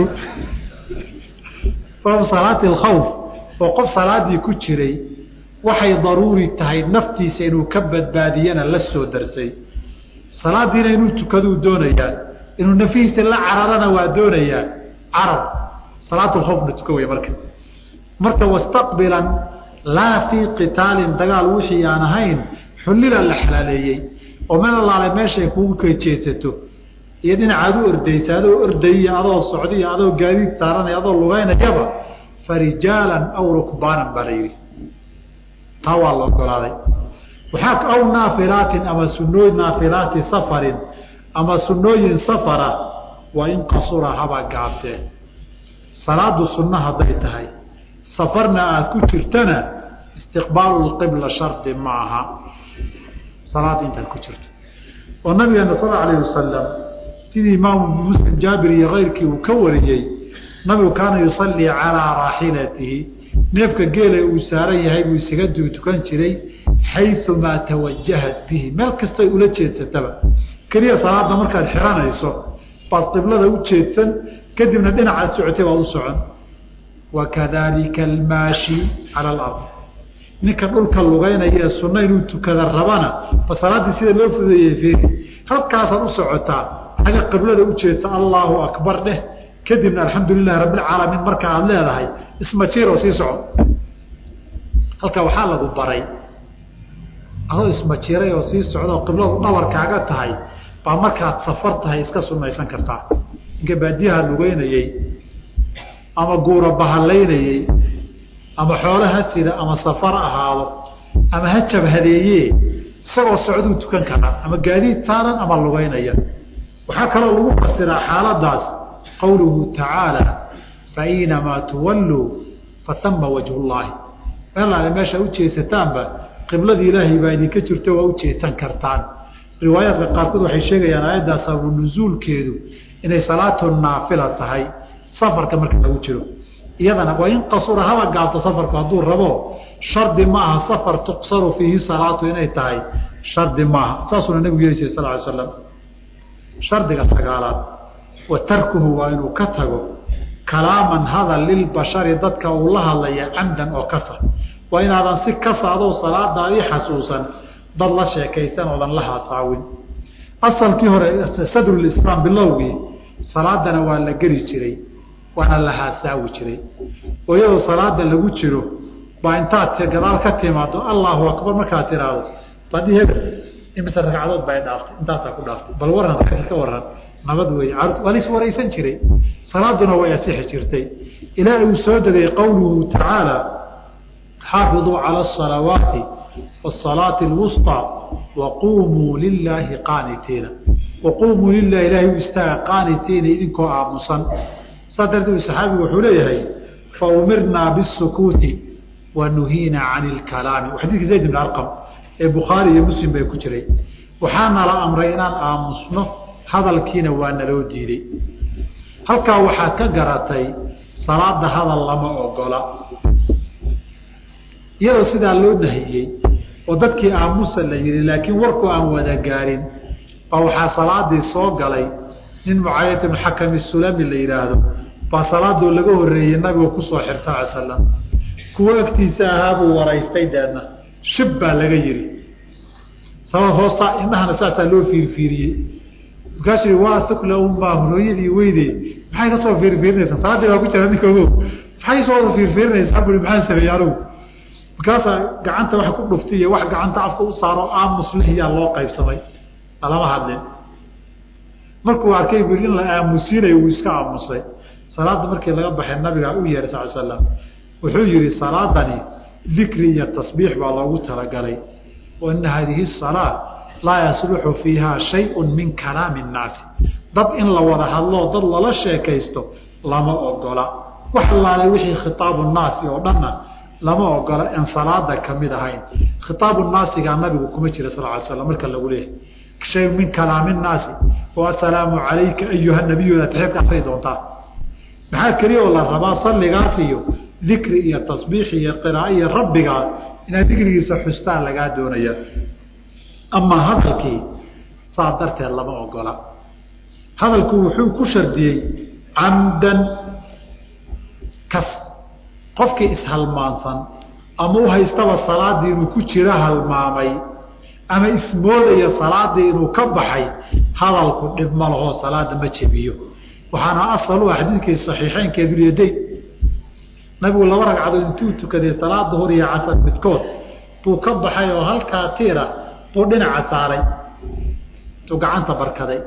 A: sabab salaati alkhawf oo qof salaadii ku jiray waxay daruuri tahay naftiisa inuu ka badbaadiyana la soo darsay salaadiina inuu tukaduu doonayaa inuu nafihiisa la cararana waa doonayaa carar salaatu lkhawfna tuka wey marka marka wastaqbilan laa fii qitaalin dagaal wixii aan ahayn xullila la xalaaleeyey oo meel allaale meeshay kugu kejeedsato iyo dhinacaad u ordaysa adoo ordayy adoo socdiy adoo gaadiid saaranay adoo lugeynayaba farijaalan aw rukbaanan baa la yidhi taa waa la ogolaaday waxaa aw naafilaatin ama sunooy naafilaati safarin ama sunooyin safara waa in qasura haba gaabtee salaadu sunno hadday tahay safarna aada ku jirtana istiqbaalu lqibla shardi ma aha salaada intaad ku jirto oo nabigeena sal alayh wasalam sidii imaamu muslim jaabir iyo keyrkii uu ka wariyey nabigu kaana yusallii calaa raaxilatihi neefka geela uu saaran yahay buu isaga tukan jiray xayumaa tawajahat bihi meel kastoy ula jeedsataba keliya salaada markaad xiranayso baad qiblada u jeedsan kadibna dhinacaad socotay baad u socon wakadalika almaashi cala alard ninka dhulka lugeynaya ee sunno inuu tukada rabana ba salaaddii sida loo fudeeyey fiiri halkaasaad u socotaa xagga qiblada u jeedsa allaahu akbar dheh kadibna alxamdu lilahi rabbilcaalamiin marka aada leedahay ismajiiroo sii soco halka waxaa lagu baray adoo ismajiiray oo sii socdaoo qibladu dhabarkaaga tahay baa markaad safar tahay iska sunaysan kartaa ninka baadiyaha lugeynayey ama guura bahalaynayey ama xoolo ha sida ama safar ahaado ama ha jabhadeeye isagoo socduu tukan karaa ama gaadiid saaran ama lugeynaya waxaa kaloo lagu fasiraa xaaladaas qawluhu tacaala fainamaa tuwalluu fatama wajhu llaahi meelaale meesha ujeesataanba qibladii ilaahay baa idinka jirto waa ujeedsan kartaan riwaayaadka qaarkood waxay sheegayaan aayaddaa sababu nusuulkeedu inay salaatu naafila tahay safarka marka lagu jiro iyadana waa in qasura haba gaabto safarku hadduu rabo shardi ma aha safar tuqsaru fiihi salaatu inay tahay shardi maaha saasuuna nabigu yeeli jiray sal ly slam shardiga sagaalaad wa tarkuhu waa inuu ka tago kalaaman hadal lilbashari dadka uu la hadlaya camdan oo kasa waa inaadan si kasa adoo salaadaadii xasuusan dad la sheekaysan oodan la haasaawin asalkii hore sadrulislaam bilowgii salaadana waa la geli jiray waana la haasaawi jiray oo iyadoo salaada lagu jiro baa intaad gadaal ka timaado allahu akbar markaad tiraahdo badhi hebel imise ragcadood bay dhaaftay intaasaa ku dhaaftay bal waran ka waran nabad wey waa lais waraysan jiray salaaduna way asixi jirtay ilaa uu soo degay qowluhu tacaala xaafiduu cala asalawaati wasalaati alwusطى waquumuu lilaahi qaanitiina waquumuu lilahi ilahay u istaaga qaanitiina idinkoo aamusan saa darteed saxaabigu wuxuu leeyahay faumirnaa bisukuuti wa nuhiina cani lkalaami xadiidkii zayd ibn arqam ee bukhaari iyo muslim bay ku jiray waxaana la amray inaan aamusno hadalkiina waa naloo diiday halkaa waxaad ka garatay salaada hadal lama ogola iyadoo sidaa loo nahiyey oo dadkii aamusa la yihi laakiin warku aan wada gaarin baa waxaa salaadii soo galay nin mucaayat ibn xakami sulami la yidhaahdo baa salaadoo laga horeeyey nabiga kusoo xirta ala slam kuwo agtiisa ahaabuu waraystay deedna shib baa laga yihi sabab hoosa indhahana saasaa loo fiirfiiriyey markaasuu waa ukla unbaa hooyadii weyde maxay kasoo fiirfiirinaysaa salaaddii baa ku jira ninka ogo maxay soo wada fiirfiirinaysaa bui maxaan sameeyey anugu markaasaa gacanta wax ku dhuftay iyo wax gacanta afka u saaro aamus lehiyaa loo qaybsamay lalama hadlin markuu arkay bui in la aamusiinayo wuu iska aamusay salaadda markii laga baxay nabigaa u yeehay sal slam wuxuu yihi salaadani dikri iyo tasbiix baa loogu talagalay wa ina haadihi salaa laa yasluxu fiiha shayun min kalaami nnaasi dad in la wada hadloo dad lala sheekaysto lama ogola wax allaale wixii khitaabu naasi oo dhanna lama ogola en salaada kamid ahayn khitaabu naasigaa nabigu kuma jira sal ly slam marka lagu leeyahay shay min kalaami nnaasi oo assalaamu calayka ayuha nabiyooda taxeedka akri doontaa maxaa keliya oo la rabaa salligaas iyo dikri iyo tasbiix iyo qiraaa iyo rabbigaa inaad dikrigiisa xustaan lagaa doonaya amaa hadalkii saa darteed lama ogola hadalku wuxuu ku shardiyey camdan kas qofkii ishalmaansan ama u haystaba salaadii inuu ku jiro halmaamay ama ismoodaya salaadii inuu ka baxay hadalku dhib ma lahoo salaada ma jebiyo waxaana asal u ah xadiidkii saxiixeynkeed ulyadayn nabigu laba ragcadood intuu tukaday salaada hor iyo casar midkood buu ka baxay oo halkaa tiira buu dhinaca saaray tuu gacanta barkaday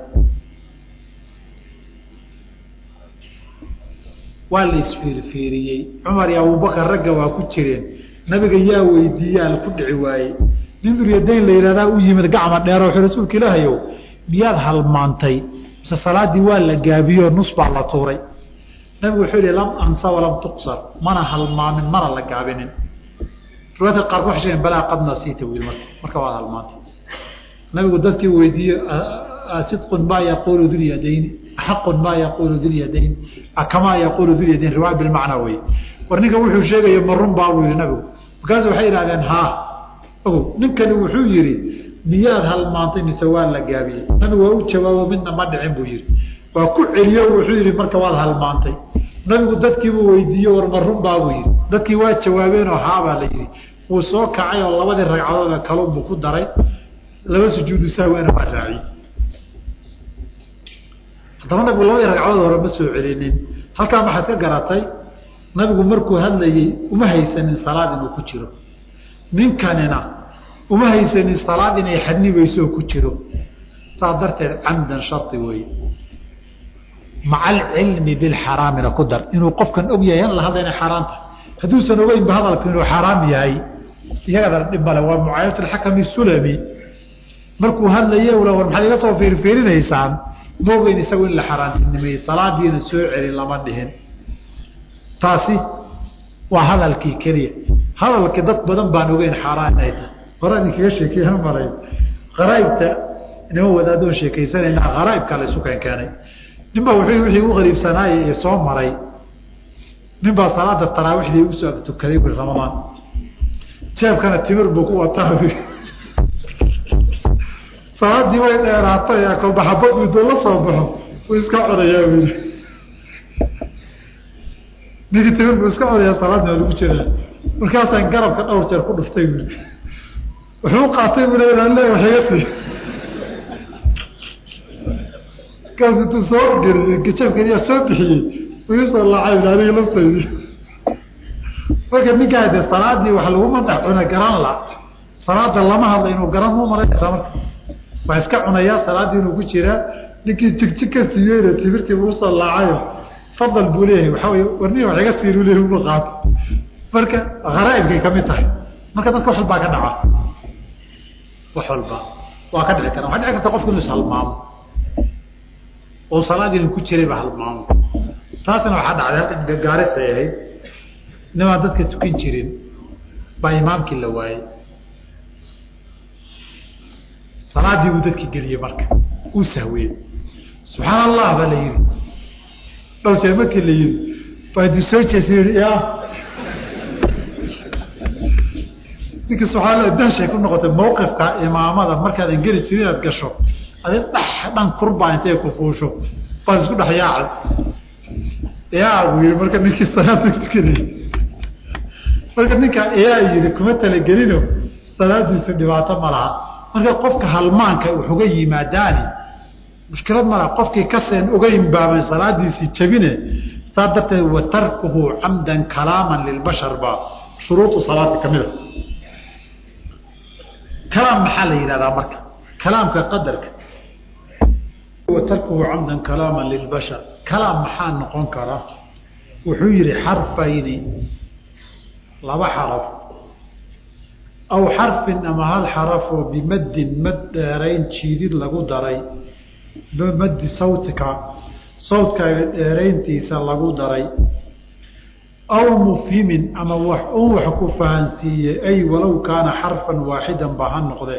A: waa la isfiirfiiriyey cumar iyo abubakar ragga waa ku jireen nabiga yaa weydiiyaa ku dhici waayey nin duryadayn la yihahdaa u yimid gacma dheer wuxuu rasuulka ilaahayow miyaad halmaantay mise salaadii waa la gaabiyo nus baa la tuuray nabigu wuxuu yihi lam ansa walam tuqsar mana halmaamin mana la gaabinin riwaayadka qaarku waxay sheegeen balaa qad nasiita wiil marka marka waad halmaantay nabigu dadkii weydiiye sidqun maa yaquulu dulyadayni axaqun maa yaquulu dulyadayn kamaa yaquulu dulyadayn riwaaya bilmacnaa wey war ninka wuxuu sheegaya ma run baa buu yihi nabigu markaasu waxay yidhahdeen haa ogow ninkani wuxuu yihi miyaad halmaantay mise waa la gaabiyey nabigu waa u jawaabo midna ma dhicin buu yihi waa ku celiyo wuxuu yihi marka waad halmaantay nabigu dadkiibuu weydiiye war ma run baa buu yihi dadkii waa jawaabeenoo haabaa la yihi wuu soo kacay oo labadii ragcadood kalunbuu ku daray laba sujuudu sahwena waa raaciyey haddaba nabigu labadii ragcadood hore ma soo celinin halkaa maxaad ka garatay nabigu markuu hadlayey uma haysanin salaad inuu ku jiro ninkanina uma haysanin salaad inay xadnibayso ku jiro saas darteed camdan shari weeye maca alcilmi bilxaraamina ku dar inuu qofkan og yahay an la hadla inay xaaraanta hadduusan ogeynba hadalku inuu xaaraam yahay iyagadana dhib male waa mucaayat alxakami sulami markuu hadlaye war maxaad iga soo fiirfiirinaysaan ma ogeyn isagu in la xaaraantinimeeyey salaadiina soo celin lama dhihin taasi waa hadalkii keliya hadalkii dad badan baan ogeyn xaaraan inay tahay hore idinkaga sheekeeya malay qaraaibta inama wadaadoon sheekaysanayna qaraaibka la isu keen keenay ninbaa wuxuu wixii u qariibsanaaye ee soo maray ninbaa salaada taraawishdii usoo tukaday bui ramadaan jeebkana timir buu ku wataa salaadii way dheeraatay kolbaxabad miduu la soo baxo uu iska codayaa bui ninkii timir buu iska codayaa salaadna lagu jiraa markaasaan garabka dhowr jeer ku dhuftay bui wuxuu qaatay bu le le wax iga sii markaasu intuu soo geliyey gajabkadiyaa soo bixiyey iisoo laacay aniga laftaydi marka ninkaa de salaadii wax laguma dhex cuna garan la salaada lama hadla inuu garan mu malaysaa marka waa iska cunayaa salaadii inuu ku jiraa ninkii jigjig ka siiyeyna timirtii uusoo laacayo fadal buu leeyahay waxaa wey warni wax iga siin leeyahy uma qaato marka haraaibkay kamid tahay marka dadka wax walbaa ka dhaca wax walba waa ka dhici kara waxaa dhici karta qofku inuu ishalmaamo oo salaadii ku jirayba halmaamo taasna waxaa dhacday halka gagaarisay ahayd nimaan dadka tukin jirin baa imaamkii la waayey salaadii buu dadki geliyey marka uu sahwiyey subxaan allah baa la yihi dhowr jeer markii la yihi baadi soo jeesa yihi ya ninka subxaa allah dahshay ku noqotay mawqifka imaamada markaadan geli jirin inaad gasho adi dhex dhan kurbaa intay ku fuusho baad isku dhex yaacay yaa buu yihi marka ninkii salaada tukanayay marka ninkaa yaa yihi kuma talagelino salaadiisu dhibaato ma laha marka qofka halmaanka waxuga yimaadaani mushkilad ma laha qofkii kaseen uga imbaaban salaadiisii jabine saa darteed wa tarkuhu camdan kalaaman lilbashar baa shuruudu salaati kamida kalaam maxaa la yidhahdaa marka kalaamka qadarka wa tarkuhu camdan kalaaman lilbashar kalaam maxaa noqon kara wuxuu yihi xarfayni laba xaraf aw xarfin ama hal xarafoo bimaddin mad dheerayn jiidid lagu daray bimaddi sawtika sawtkaaga dheerayntiisa lagu daray aw mufhimin ama wax un wax ku fahansiiyey ay walow kaana xarfan waaxidan ba ha noqde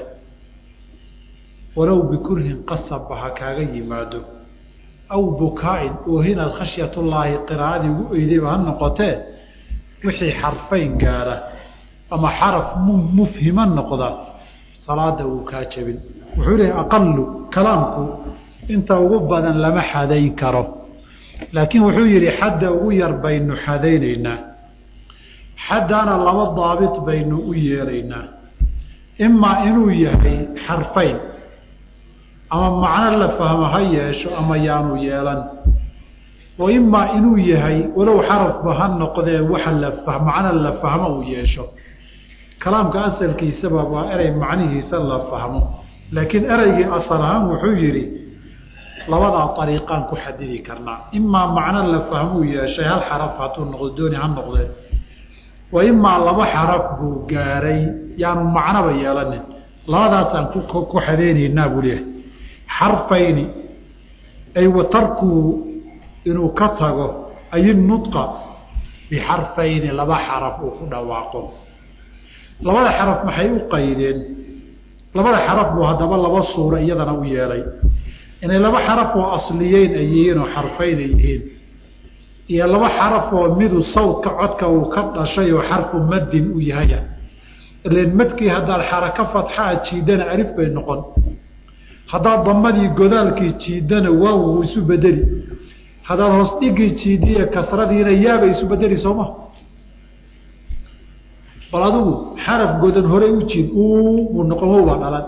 A: walow bikurhin qasabba ha kaaga yimaado aw bukaa-in oohinaad khashyatullaahi qiraa'adii ugu eydayba ha noqotee wixii xarfayn gaara ama xaraf mufhima noqda salaada wuu kaa jabin wuxuu lehay aqalu kalaamku inta ugu badan lama xadayn karo laakiin wuxuu yihi xadda ugu yar baynu xadaynaynaa xaddaana laba daabit baynu u yeelaynaa imaa inuu yahay xarfayn ama macno la fahmo ha yeesho ama yaanu yeelan wa imaa inuu yahay walow xarafba ha noqdee waxa la macno la fahmo uu yeesho kalaamka asalkiisaba waa erey macnihiisa la fahmo laakiin ereygii asal ahaan wuxuu yihi labadaa ariiqaan ku xadidi karnaa imaa macno la fahmuu yeeshay hal xaraf hadduu noqdo dooni ha noqdee wa imaa laba xaraf buu gaaray yaanu macnoba yeelanin labadaasaan ku xadeynaynaa buu leeyahay xarfayni ay wa tarkuu inuu ka tago ay nudqa bixarfayni laba xaraf uu ku dhawaaqo labada xaraf maxay u qaydeen labada xaraf buu haddaba laba suuro iyadana u yeelay inay laba xaraf oo asliyeyn ay yihiin oo xarfayn ay yihiin iyo laba xaraf oo midu sawdka codka uu ka dhashay oo xarfu maddin u yahaya ilan madkii haddaad xarako fatxaa jiidana alif bay noqon haddaad damadii godaalkii jiidana waaw wuu isu bedeli haddaad hoos dhigii jiidiya kasradiina yaabay isu bedeli sooma bal adigu xaraf godan horey u jiid buu noqon wow baa dhalan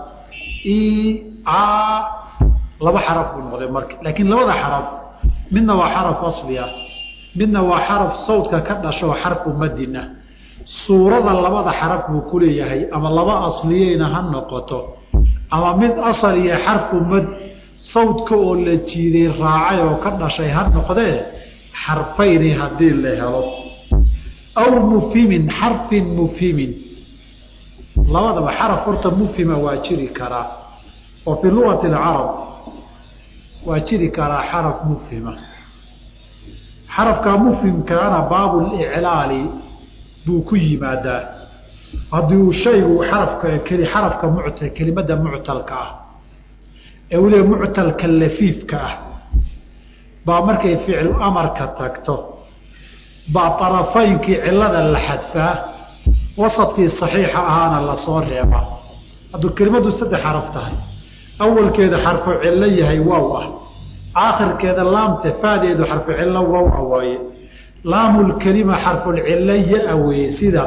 A: laba xaraf buu noqday marka laakiin labada xaraf midna waa xaraf asliya midna waa xaraf sawdka ka dhasho xarfu madin ah suurada labada xaraf buu ku leeyahay ama laba asliyeyna ha noqoto ama mid asal iyo xarfu mad sawdka oo la jiiday raacay oo ka dhashay ha noqdee xarfayni haddii la helo aw mufhimin xarfin mufhimin labadaba xaraf horta mufhima waa jiri karaa oo fii luati اcarab waa jiri karaa xaraf mufhima xarafka mufhimkaana baabuliclaali buu ku yimaadaa haddii uu shaygu xarafka keli xarafka muct kelimada muctalka ah ee weliba muctalka lafiifka ah baa markay ficlu amarka tagto baa arafaynkii cilada la xadfaa wasadkii saxiixa ahaana lasoo reebaa hadduu kelimadu saddex xaraf tahay awalkeeda xarfu cillo yahay waaw ah aakhirkeeda laamta faadeedu xarfu cillo waaw ah waaye laamulkelima xarfulcillo ya-a weeye sida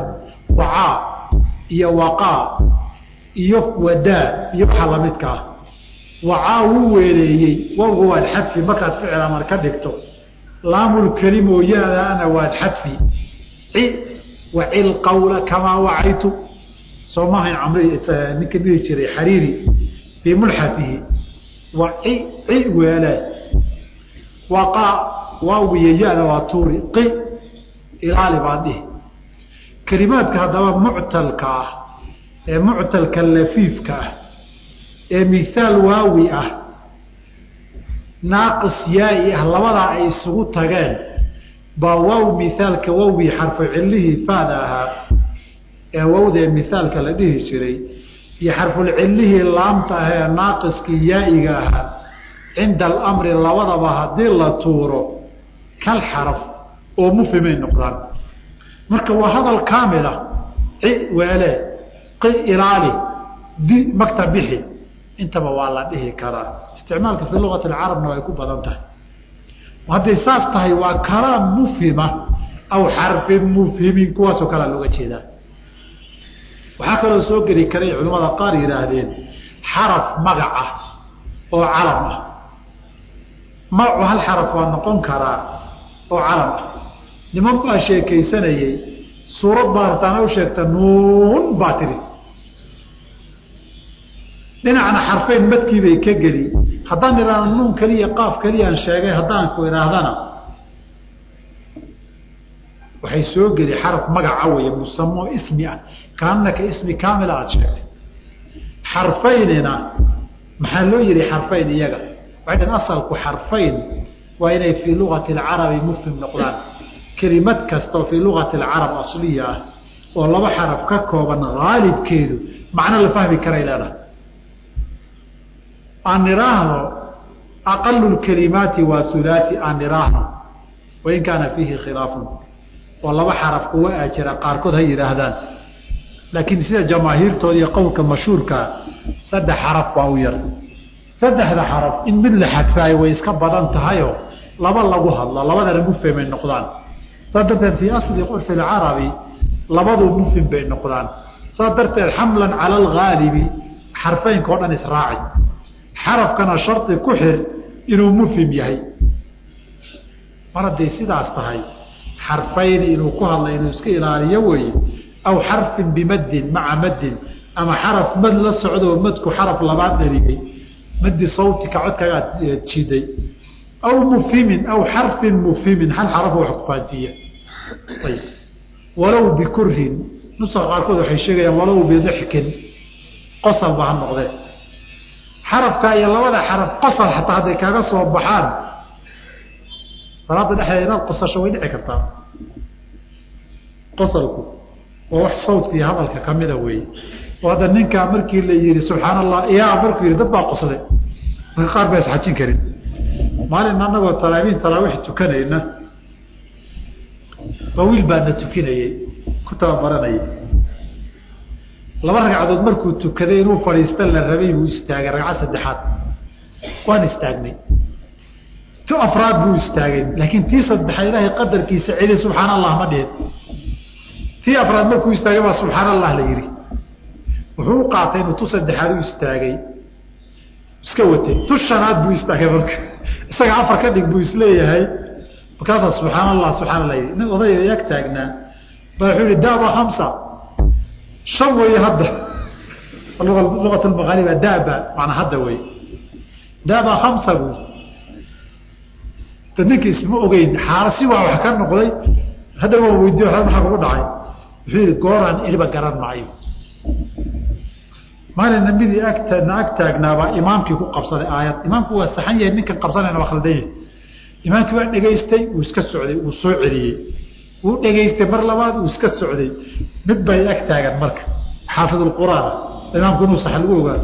A: wacaa iyo waqaa iyo wadaa iyo waxa lamidka ah wacaa wuu weeleeyey wowga waad xadfi markaad ficil amar ka dhigto laamulkelimo yaadaana waad xadfi ci wacil qawla kamaa wacaytu soo maahayn camr ninka dhihi jiray xariiri fii mulxafihi wa ci ci weele waqa waawiya ya-da waa tuuri qi ilaali baa dhihi kelimaadka haddaba muctalka ah ee muctalka lafiifka ah ee mihaal waawi ah naaqis yaai ah labadaa ay isugu tageen baa waaw mihaalka wawii xarfu cilihii faada ahaa ee wawdee mihaalka la dhihi jiray iyo xarfulcilihii laamta ah ee naaqiskii yaa'iga ahaa cinda alamri labadaba haddii la tuuro kal xaraf oo mufhimay noqdaan marka waa hadal kaamil ah ci weele qi ilaali di magta bixi intaba waa la dhihi karaa isticmaalka fii luqati alcarabna way ku badan tahay hadday saas tahay waa kalaam mufhima aw xarfin mufhimin kuwaasoo kalea looga jeedaa waxaa kaloo soo geli karay culimmada qaar yidhaahdeen xaraf magac ah oo calam ah magacu hal xaraf waa noqon karaa oo calam ah niman baa sheekaysanayey suurad baa hartaana u sheegta nuun baa tiri dhinacna xarfeyn madkiibay ka geli haddaan idhaahdo nuun keliya qaaf keliyaan sheegay haddaan ku idhaahdana waxay soo geli xaraf magaca weeye musamo ismi ah kaanaka ismi kaamila aada sheegtay xarfaynina maxaa loo yihi xarfayn iyaga waxay dhahn asalku xarfayn waa inay fii lugati alcarabi mufhim noqdaan kelimad kasta oo fii lugati alcarab asliya ah oo laba xaraf ka kooban haalibkeedu macno la fahmi karay leedahay aan iraahdo aqalu lkalimaati waa hulaai aan iraahdo wain kaana fiihi khilaafun oo laba xaraf kuwa a jira qaarkood ha yidhaahdaan laakiin sida jamaahiirtooda iyo qowlka mashhuurkaa saddex xaraf baa u yar saddexda xaraf in mid la xadfaayo way iska badan tahayoo laba lagu hadlo labadana mufhimay noqdaan saa darteed fii asli curfi lcarabi labadu mufhim bay noqdaan saa darteed xamlan cala algaalibi xarfeynka o dhan israaci xarafkana shardi ku xir inuu mufhim yahay mar hadday sidaas tahay xarfayni inuu ku hadla inuu iska ilaaliyo weeye aw xarfin bimaddin maca maddin ama xaraf mad la socdo madku xaraf labaad dharigay madi sawtika codkagaad jiiday aw mufhimin aw xarfin mufhimin hal xarafo wax kufaansiiya ayb walow bikurhin nuska qaarkood waxay sheegayaan walow bidixkin qosalba ha noqdee xarafkaa iyo labada xaraf qosal xataa hadday kaaga soo baxaan salaada dhexdeeda inaad qosasho way dhici kartaa qosalku waa wax sawdka iyo hadalka kamida weeye oo hadda ninkaa markii la yihi subxaan allah ya markuu yihi dad baa qoslay marka qaar baa isxajin karin maalin anagoo talaabiin talaawiix tukanayna ba wiil baana tukinayey ku tababaranayay laba ragcadood markuu tukaday inuu fadhiista la rabay buu istaagay ragcad saddexaad waan istaagnay ti afraad buu istaagay laakiin tii saddexaad ilaahay qadarkiisa celi subxaan allah ma dhihin tii afraad markuu istaagay baa subxaan allah la yihi wuxuu u qaatay inuu tu saddexaad u istaagay iska watay tu shanaad buu istaagay marka isaga afar ka dhig buu isleeyahay markaasaa subxaan allah subxaan allah yii nin odayga ag taagnaa baa wuxuu yihi daba hamsa shan weeye hadda lugat lmaqaaliba daba manaa hadda wey daba hamsa buu da ninka isma ogeyn xaala si waa wax ka noqday hadda waa weydiyo maxaa kugu dhacay wuxuu yihi gooraan iliba garan maayo maalina midii agtana ag taagnaabaa imaamkii ku qabsaday aayad imaamku waa saxan yahay ninkan qabsanayna waa khaldan yahay imaamkii waa dhegaystay wuu iska socday wuu soo celiyey wuu dhegaystay mar labaad uu iska socday mid bay ag taagan marka xaafid quraan imaamku inuu sax lagu ogaado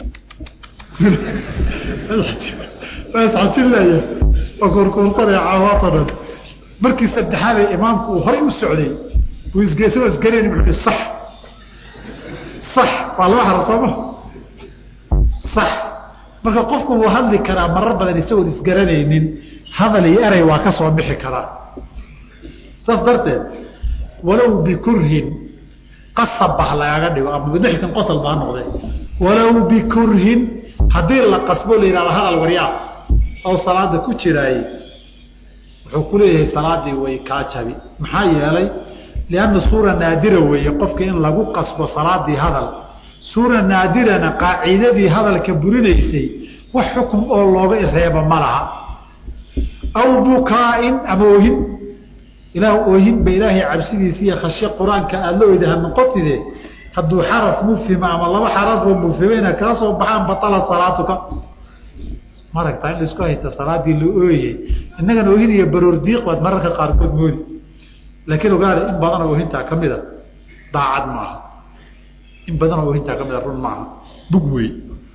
A: isxajinlaya oo kurkuurtanaya caawaatanan markii saddexaadee imaamku uu horay u socday uu isgeesoo isgarayn wuxuu sax sax waa laba haro sooma sax marka qofku wuu hadli karaa marar badan isagoon isgaranaynin hadal iyo erey waa ka soo bixi karaa saas darteed walow bikurhin qasab bah lagaga dhigo ama bidixkin qosol baa noqde walow bikurhin haddii la qasbo la yidhahdo hadal waryaa oo salaada ku jiraayey wuxuu ku leeyahay salaadii way kaa jabi maxaa yeelay lianna suura naadira weeye qofka in lagu qasbo salaadii hadal suura naadirana qaacidadii hadalka burinaysay wax xukum oo looga reeba ma laha aw bukaain ama oohin ilaah oohin ba ilaahay cabsidiisa iyo khashye qur-aanka aada la oydaha noqotide hadduu xaraf mufhima ama laba xarafoo mufhimeyna kaa soo baxaan batala salaatuka maragtaa in laisku haysta salaadii la ooyey innagana oohin iyo baroor diiq baad mararka qaarkood moodi laakiin ogaada in badanoo oohintaa ka mida daacad maaha in badanoo oohintaa ka mida run maaha bug wey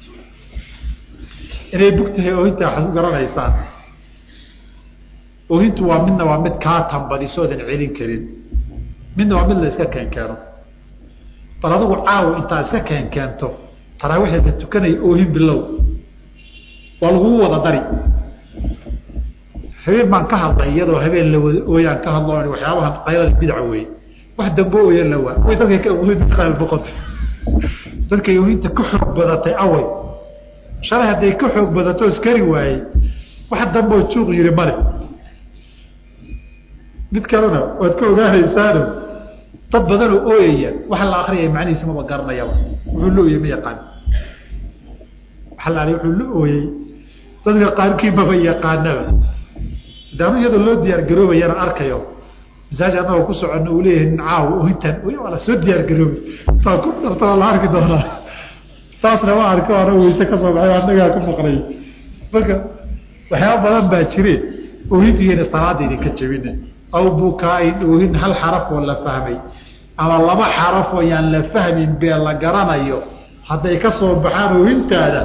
A: inay bug tahay oohintaa waxaad ku garanaysaan oohintu waa midna waa mid kaa tambadisoodan celin karin midna waa mid la iska keenkeeno bal adigu caawo intaad iska keenkeento taraawiixda tukanaya oohin bilow waa lagugu wada dari habeen baan ka hadlay iyadoo habeen la wada ooyaan ka hadlo waxyaabahan qaylada bidca wey wax dambe ooya la waa way dadka boqota dadkay oohinta ka xoog badatay away shalay hadday ka xoog badato iskari waayey wax dambeoo juuq yiri male mid kalena waad ka ogaanaysaano dad badanoo ooyaya waxa la akriyaya macnihiisa maba garanayaba wuxuu la ooyey ma yaqaan waxa la wuxuu la ooyey dadka qaarkii maba yaqaanaba daanu iyadoo loo diyaar garoobayana arkayo masaaj anagoo ku socono uu leeyahay nin caawo oohintan waa la soo diyaar garoobay taa ku dhartaa la arki doonaa taasna waa arko ana weyse ka soo baxay anagaa ku maqnay marka waxyaaba badan baa jire oohintigeena salaada idinka jebina aw bukaain oohin hal xaraf oo la fahmay ama laba xaraf oo yaan la fahmin bee la garanayo hadday ka soo baxaan oohintaada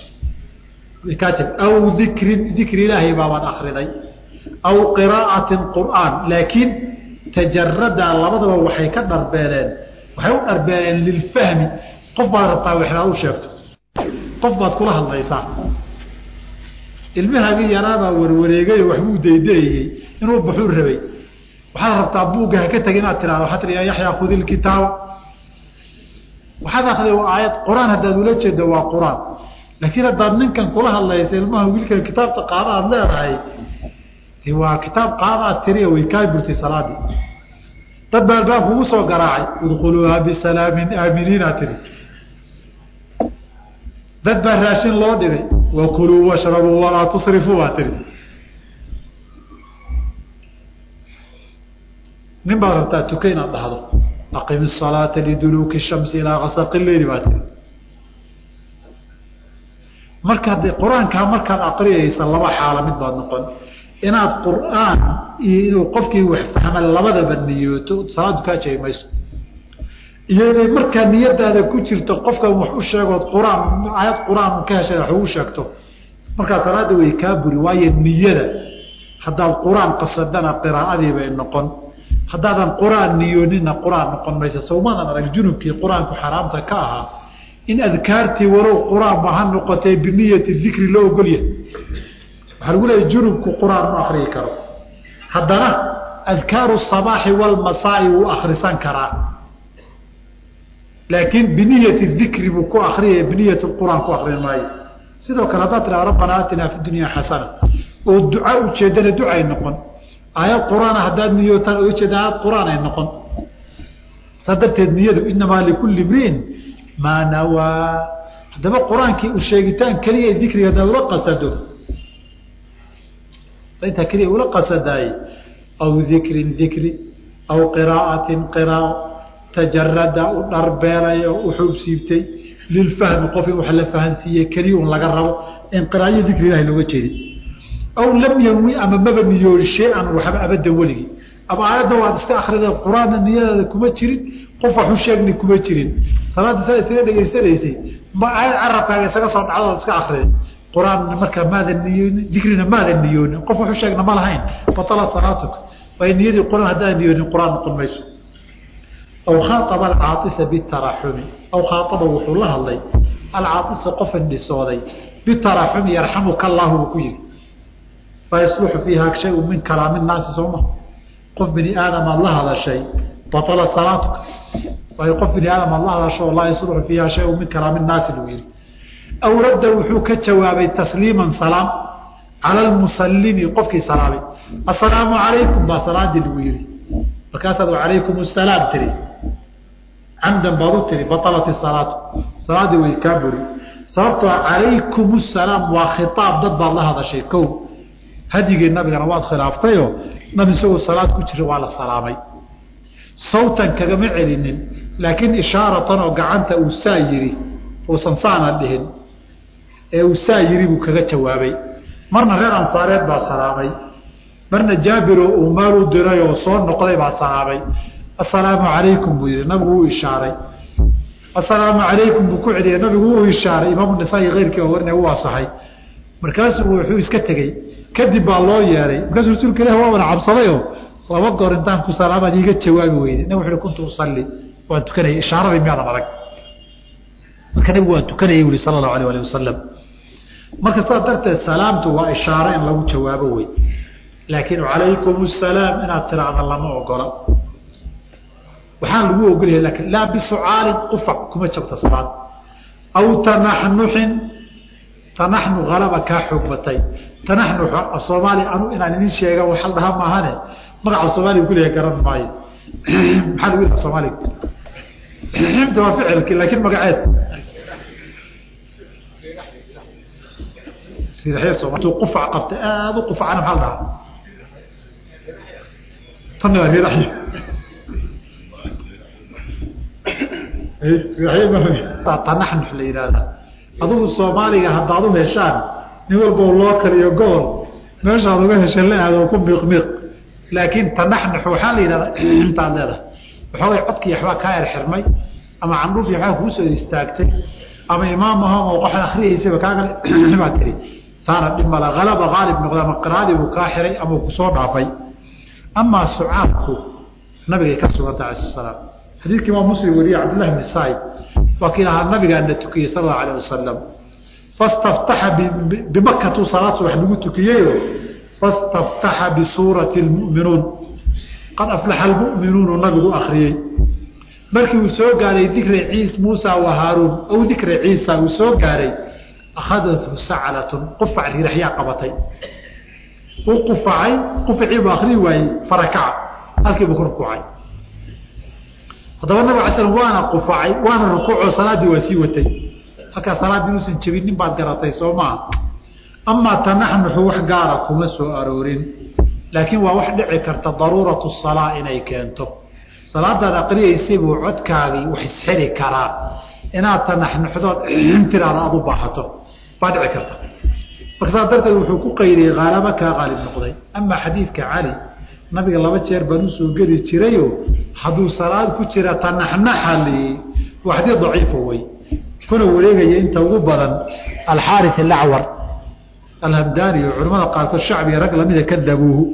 A: aw dikrin dikri ilaahay baabaad akriday aw qiraa'atin qur'aan laakiin tajarada labadaba waxay ka dharbeeleen waxay u dharbeeleen lilfahmi qof baad rabtaa waxnaad u sheegto qof baad kula hadlaysaa ilmahaagii yaraabaa warwareegayo waxbuu daydeeyey inuu baxuu rabay waxaad rabtaa buugga haka tag inaad tirahdo waxaa tii ya yaxyaa khudi lkitaaba waxaad akriday waa aayad qur-aan haddaad ula jeedo waa qur-aan laakiin haddaad ninkan kula hadlaysa ilmaha wiilkan kitaabta qaada aad leedahay waa kitaab qaadaad tiriya way kaa burtay salaadii dad baa albaab kugu soo garaacay udkhuluuha bisalaamin aaminiinaa tiri dad baa raashin loo dhigay wakuluu washrabuu walaa tusrifuu baa tiri nin baad rabtaa tuka inaad dhahdo aqim الsalaata liduluuki الshamsi ilaa kasaqi leyli baa tiri marka de qur-aankaa markaad aqriyaysa laba xaalo mid baad noqon inaad qur'aan iyo inuu qofkii wax fahma labadaba niyooto salaadu kaa jeegi mayso iyo inay markaa niyadaada ku jirto qofkan wax u sheegood qur-aan aayad qur-aan ka heshay wax ugu sheegto markaa salaada way kaa buri waayo niyada haddaad qur-aan qasadana qiraa'adii bay noqon haddaadan qur-aan niyoonina qur-aan noqon mayso sawmadan arag junubkii qur-aanku xaraamta ka ahaa in adkaartii walow qur-aanba ha noqotee biniyati dikri loo ogolyahay waxaa lagu leeya junubku qur-aan ma akriyi karo haddana adkaaru sabaaxi walmasaa'i wuu akrisan karaa laakiin biniyati dikri buu ku akriyaya biniyat qur-aan ku akrin maayo sidoo kale haddaad tiraa rabbana aatinaa fi dunya xasana oo duca ujeedana ducay noqon aayad qur-aana haddaad niyootaan oo ujeeda aayad qur-aan ay noqon saa darteed niyadu inamaa likulli mriin maa nawaa haddaba qur-aankii u sheegitaan keliya dikriga haddaad ula qasado intaa keliya ula qasadaay aw dikrin dikri aw qiraa'atin qiraao tajarada u dharbeelay oo u xuubsiibtay lilfahmi qof in wax la fahansiiye keliya un laga rabo in qiraayo dikri ilahi looga jeedin aw lam yanwi ama maba niyoon shay-an waxba abadan weligii ama aayadda waad iska akrida qur-aanna niyadaada kuma jirin qof wax u sheegni kuma jirin salaadda saa isaga dhegaysanaysay ma aayad carabkaaga isaga soo dhacdood iska akriday qur-aan markaa maadan niyoonin dikrina maadan niyoonin qof waxu sheegna ma lahayn batala salaatuka waayo niyadii qur-aan haddaan niyoonin qur-aan noqon mayso aw khaaaba alcaaisa bitaraxumi aw khaaaba wuxuu la hadlay alcaaisa qof indhisooday bitaraxumi yarxamuka allahu buu ku yihi laa yasluxu fiiha shayu min kalaami naasi sooma qof bini aadam aad la hadashay batala salaatuka waayo qof bini aadam aad la hadasho laa yasluxu fiiha shayu min kalaami naasi buu yihi
B: aw radda wuxuu ka jawaabay tasliiman salaam cala almusallimi qofkii salaamay assalaamu calaykum baa salaadii lagu yihi markaasaad calaykum asalaam tiri camdan baad u tiri batalat isalaatu salaadii way kaa buri sababtoo calaykum asalaam waa khitaab dad baad la hadashay kow hadyigii nabigana waad khilaaftayoo nabi isagoo salaad ku jira waa la salaamay sawtan kagama celinin laakiin ishaaratan oo gacanta uu saa yiri uusan saana dhihin ee uu saa yiri buu kaga jawaabay marna reer ansaareed baa salaamay marna jaabiro uu maal u diray oo soo noqday baa salaamay assalaamu calaykum buu yihi nabigu uu ishaaray assalaamu calaykum buu ku celiyay nabigu uu ishaaray imaamu nisaa-i keyrkii oo warina u asaxay markaasuu wuxuu iska tegey kadib baa loo yeeray markaasuu rasuulka ilah waa wada cabsadayoo laba goor intaan ku salaamaad iiga jawaabi weyday nabig wuxu kuntu usalli waan tukanayay ishaaradii miyaadan arag marka nabigu waan tukanayay buhi sala allahu alayh alih wasalam marka saas darteed salaamtu waa ishaaro in lagu jawaabo wey laakiin calaykum asalaam inaad tiraahda lama ogola waxaan lagu ogolyahay lakin laa bisucaalin qufac kuma jabta salaad aw tanaxnuxin tanaxnu halaba kaa xoog batay tanaxnux soomaaliya anu inaan idin sheega waxa la dhahaa maahane magaca soomaaliga kuleeyahay garan maayo maxaa lagu yidhaha soomaaliga ximta waa ficilki laakiin magaceed siraxya soomali qufac qabta aada u qufacana maxaa la dhahaa tanna waa riraxyo tanaxnux la yidhaahda adugu soomaaliga haddaad u heshaan nin walbo loo kaliyo gobol meeshaad uga hesha la aado ku miiqmiiq laakiin tanaxnux waxaa la yidhahdaa intaad leedahay waxoogay codkii waxbaa kaa er xirmay ama candhuufii waxbaa kuu soo istaagtay ama imaam ahom oo qox akriyaysaba kaaga baa tiri taana dhib mala halaba haalib noqda ama qiraadii buu kaa xiray ama kusoo dhaafay amaa sucaabku nabigay ka sugantay alai salaam xadiidkii imaam muslim wariye cabdillahi bni said waa kii lahaa nabigaana tukiyey sal allau alah wasalam fastaftaxa bimakatu salaad subax lagu tukiyeyo fastaftaxa bisuurati lmu'minuun qad aflaxa almu'minuunu nabigu akriyey markii uu soo gaaray dikri ciis muusa wa haaruun aw dikri ciisa uu soo gaaray akhadathu saclatun qufac riraxyaa qabatay uu qufacay qufacii buu akrii waayey farakaca halkiibuu ku rukuucay haddaba nabig ala slam waana qufacay waana rukuucoo salaaddii waa sii watay halkaa salaaddii inuusan jebinin baad garatay soo maaha amaa tanaxnuxu wax gaara kuma soo aroorin laakiin waa wax dhici karta daruuratu salaa inay keento salaadaad aqriyaysay buu codkaagii wax isxiri karaa inaad tanaxnuxdood tiraada aad u baahato baa dhici karta marka saas darteed wuxuu ku qaydiyey haalaba kaa qaalib noqday amaa xadiidka cali nabiga laba jeer baan usoo geli jirayo hadduu salaad ku jira tanaxnaxali waa xadiid daciifo wey kuna wareegaya inta ugu badan alxaari alacwar alhamdaani oo culamada qaarkood shacbiga rag lamida kadabuuhu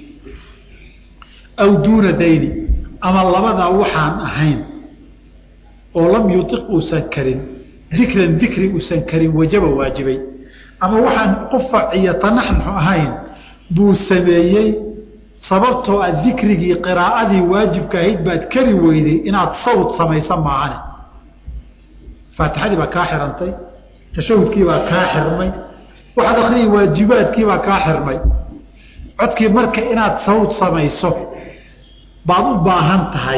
B: aw duuna dayni ama labadaa waxaan ahayn oo lam yuiq uusan karin dikran dikri uusan karin wajaba waajibay ama waxaan qufac iyo tanaxnuxu ahayn buu sameeyey sababtoo a dikrigii qiraa'adii waajibka ahayd baad kari weyday inaad sawd samaysa maahane faatixadii baa kaa xirantay tashahudkii baa kaa xirmay waxaad akriyi waajibaadkii baa kaa xirmay codkii marka inaad sawd samayso baad u baahan tahay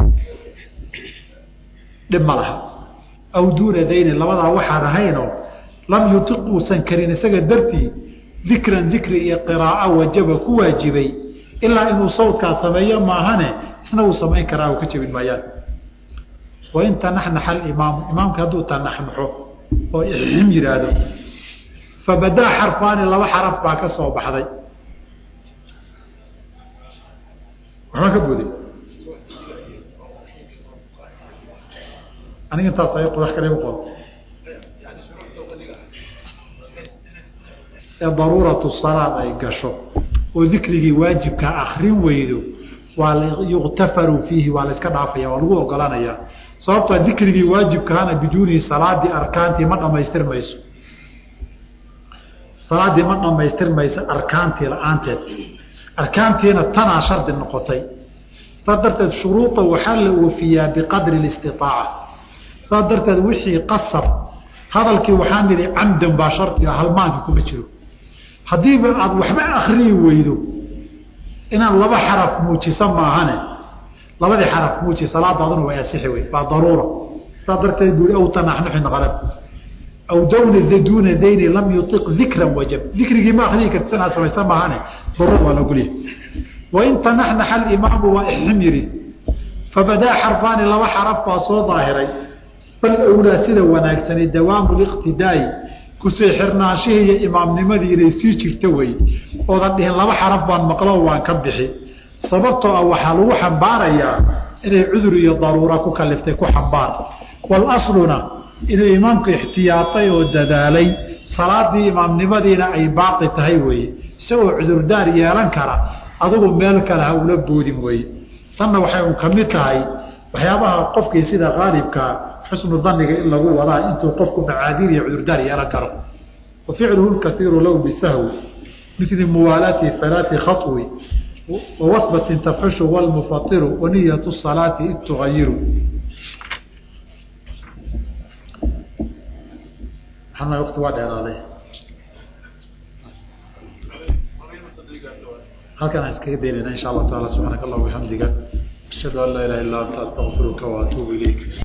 B: dhib ma laha aw duuna daynin labadaa waxaan ahaynoo lam yutiq uusan karin isaga dartii dikran dikri iyo qiraaa wajaba ku waajibay ilaa inuu sawdkaa sameeyo maahane isna uu samayn karaa u ka jebin maayaan wain tanaxnaxa alimaamu imaamka hadduu tanaxnaxo oo ixim yidhaahdo fabadaa xarfaani laba xaraf baa ka soo baxday waxbaa ka buday aniga intaas ay qodax kale qod ee daruuratu salaad ay gasho oo dikrigii waajibka akrin weydo waa yuktafaru fiihi waa la iska dhaafaya waa lagu ogolanayaa sababtoo dikrigii waajibkaana biduuni salaadii arkaantii ma dhamaystir mayso salaadii ma dhamaystirmayso arkaantii la-aanteed arkaantiina tanaa shardi noqotay saas darteed shuruuda waxaa la oofiyaa biqadri اlistiaaca saas darteed wixii qasab hadalkii waxaan nidhi camdan baa shardiga halmaanka kuma jiro haddiiba aada waxba akriyi weydo inaad laba xaraf muujisa maahane labadii xaraf muuji salaadaaduna way asixi wey waa daruura saas darteed bui aw tanaxnuxin qalab aw dawna duuna dayni lam yuiq dikran wajab dikrigii ma akriyi karti sanaa samaysa maahane daruura waa lagulya wain tanaxnaxa alimaamu waa ixim yidhi fabadaa xarfaani laba xaraf baa soo daahiray bal awlaa sida wanaagsani dawaamu liqtidaa'i kusii xirnaanshihii iyo imaamnimadii inay sii jirta weye oodan dhihin laba xaraf baan maqlo waan ka bixi sababtoo ah waxaa lagu xambaarayaa inay cudur iyo daruura ku kaliftay ku xambaar walasluna inuu imaamku ixtiyaatay oo dadaalay salaadii imaamnimadiina ay baaqi tahay weeye isagoo cudurdaar yeelan kara adugu meel kale ha ula boodin weye tanna waxay un ka mid tahay waxyaabaha qofkii sida qaalibkaa xusnu daniga in lagu wadaa intuu qofku macaadiir iyo cudurdaar yeelan karo wa ficluhu lkaiiru low bisahwi mili muwaalaati alaai khawi wawasbatin tafxushu wlmufairu waniyat salaati id tugayiru wati waa dheeraaday halkan aan iskaga daynayna insha allah taala subxaanaka allah bixamdiga ashhadu an laa ilaha illa anta astaqfiruka waatuubu ilayk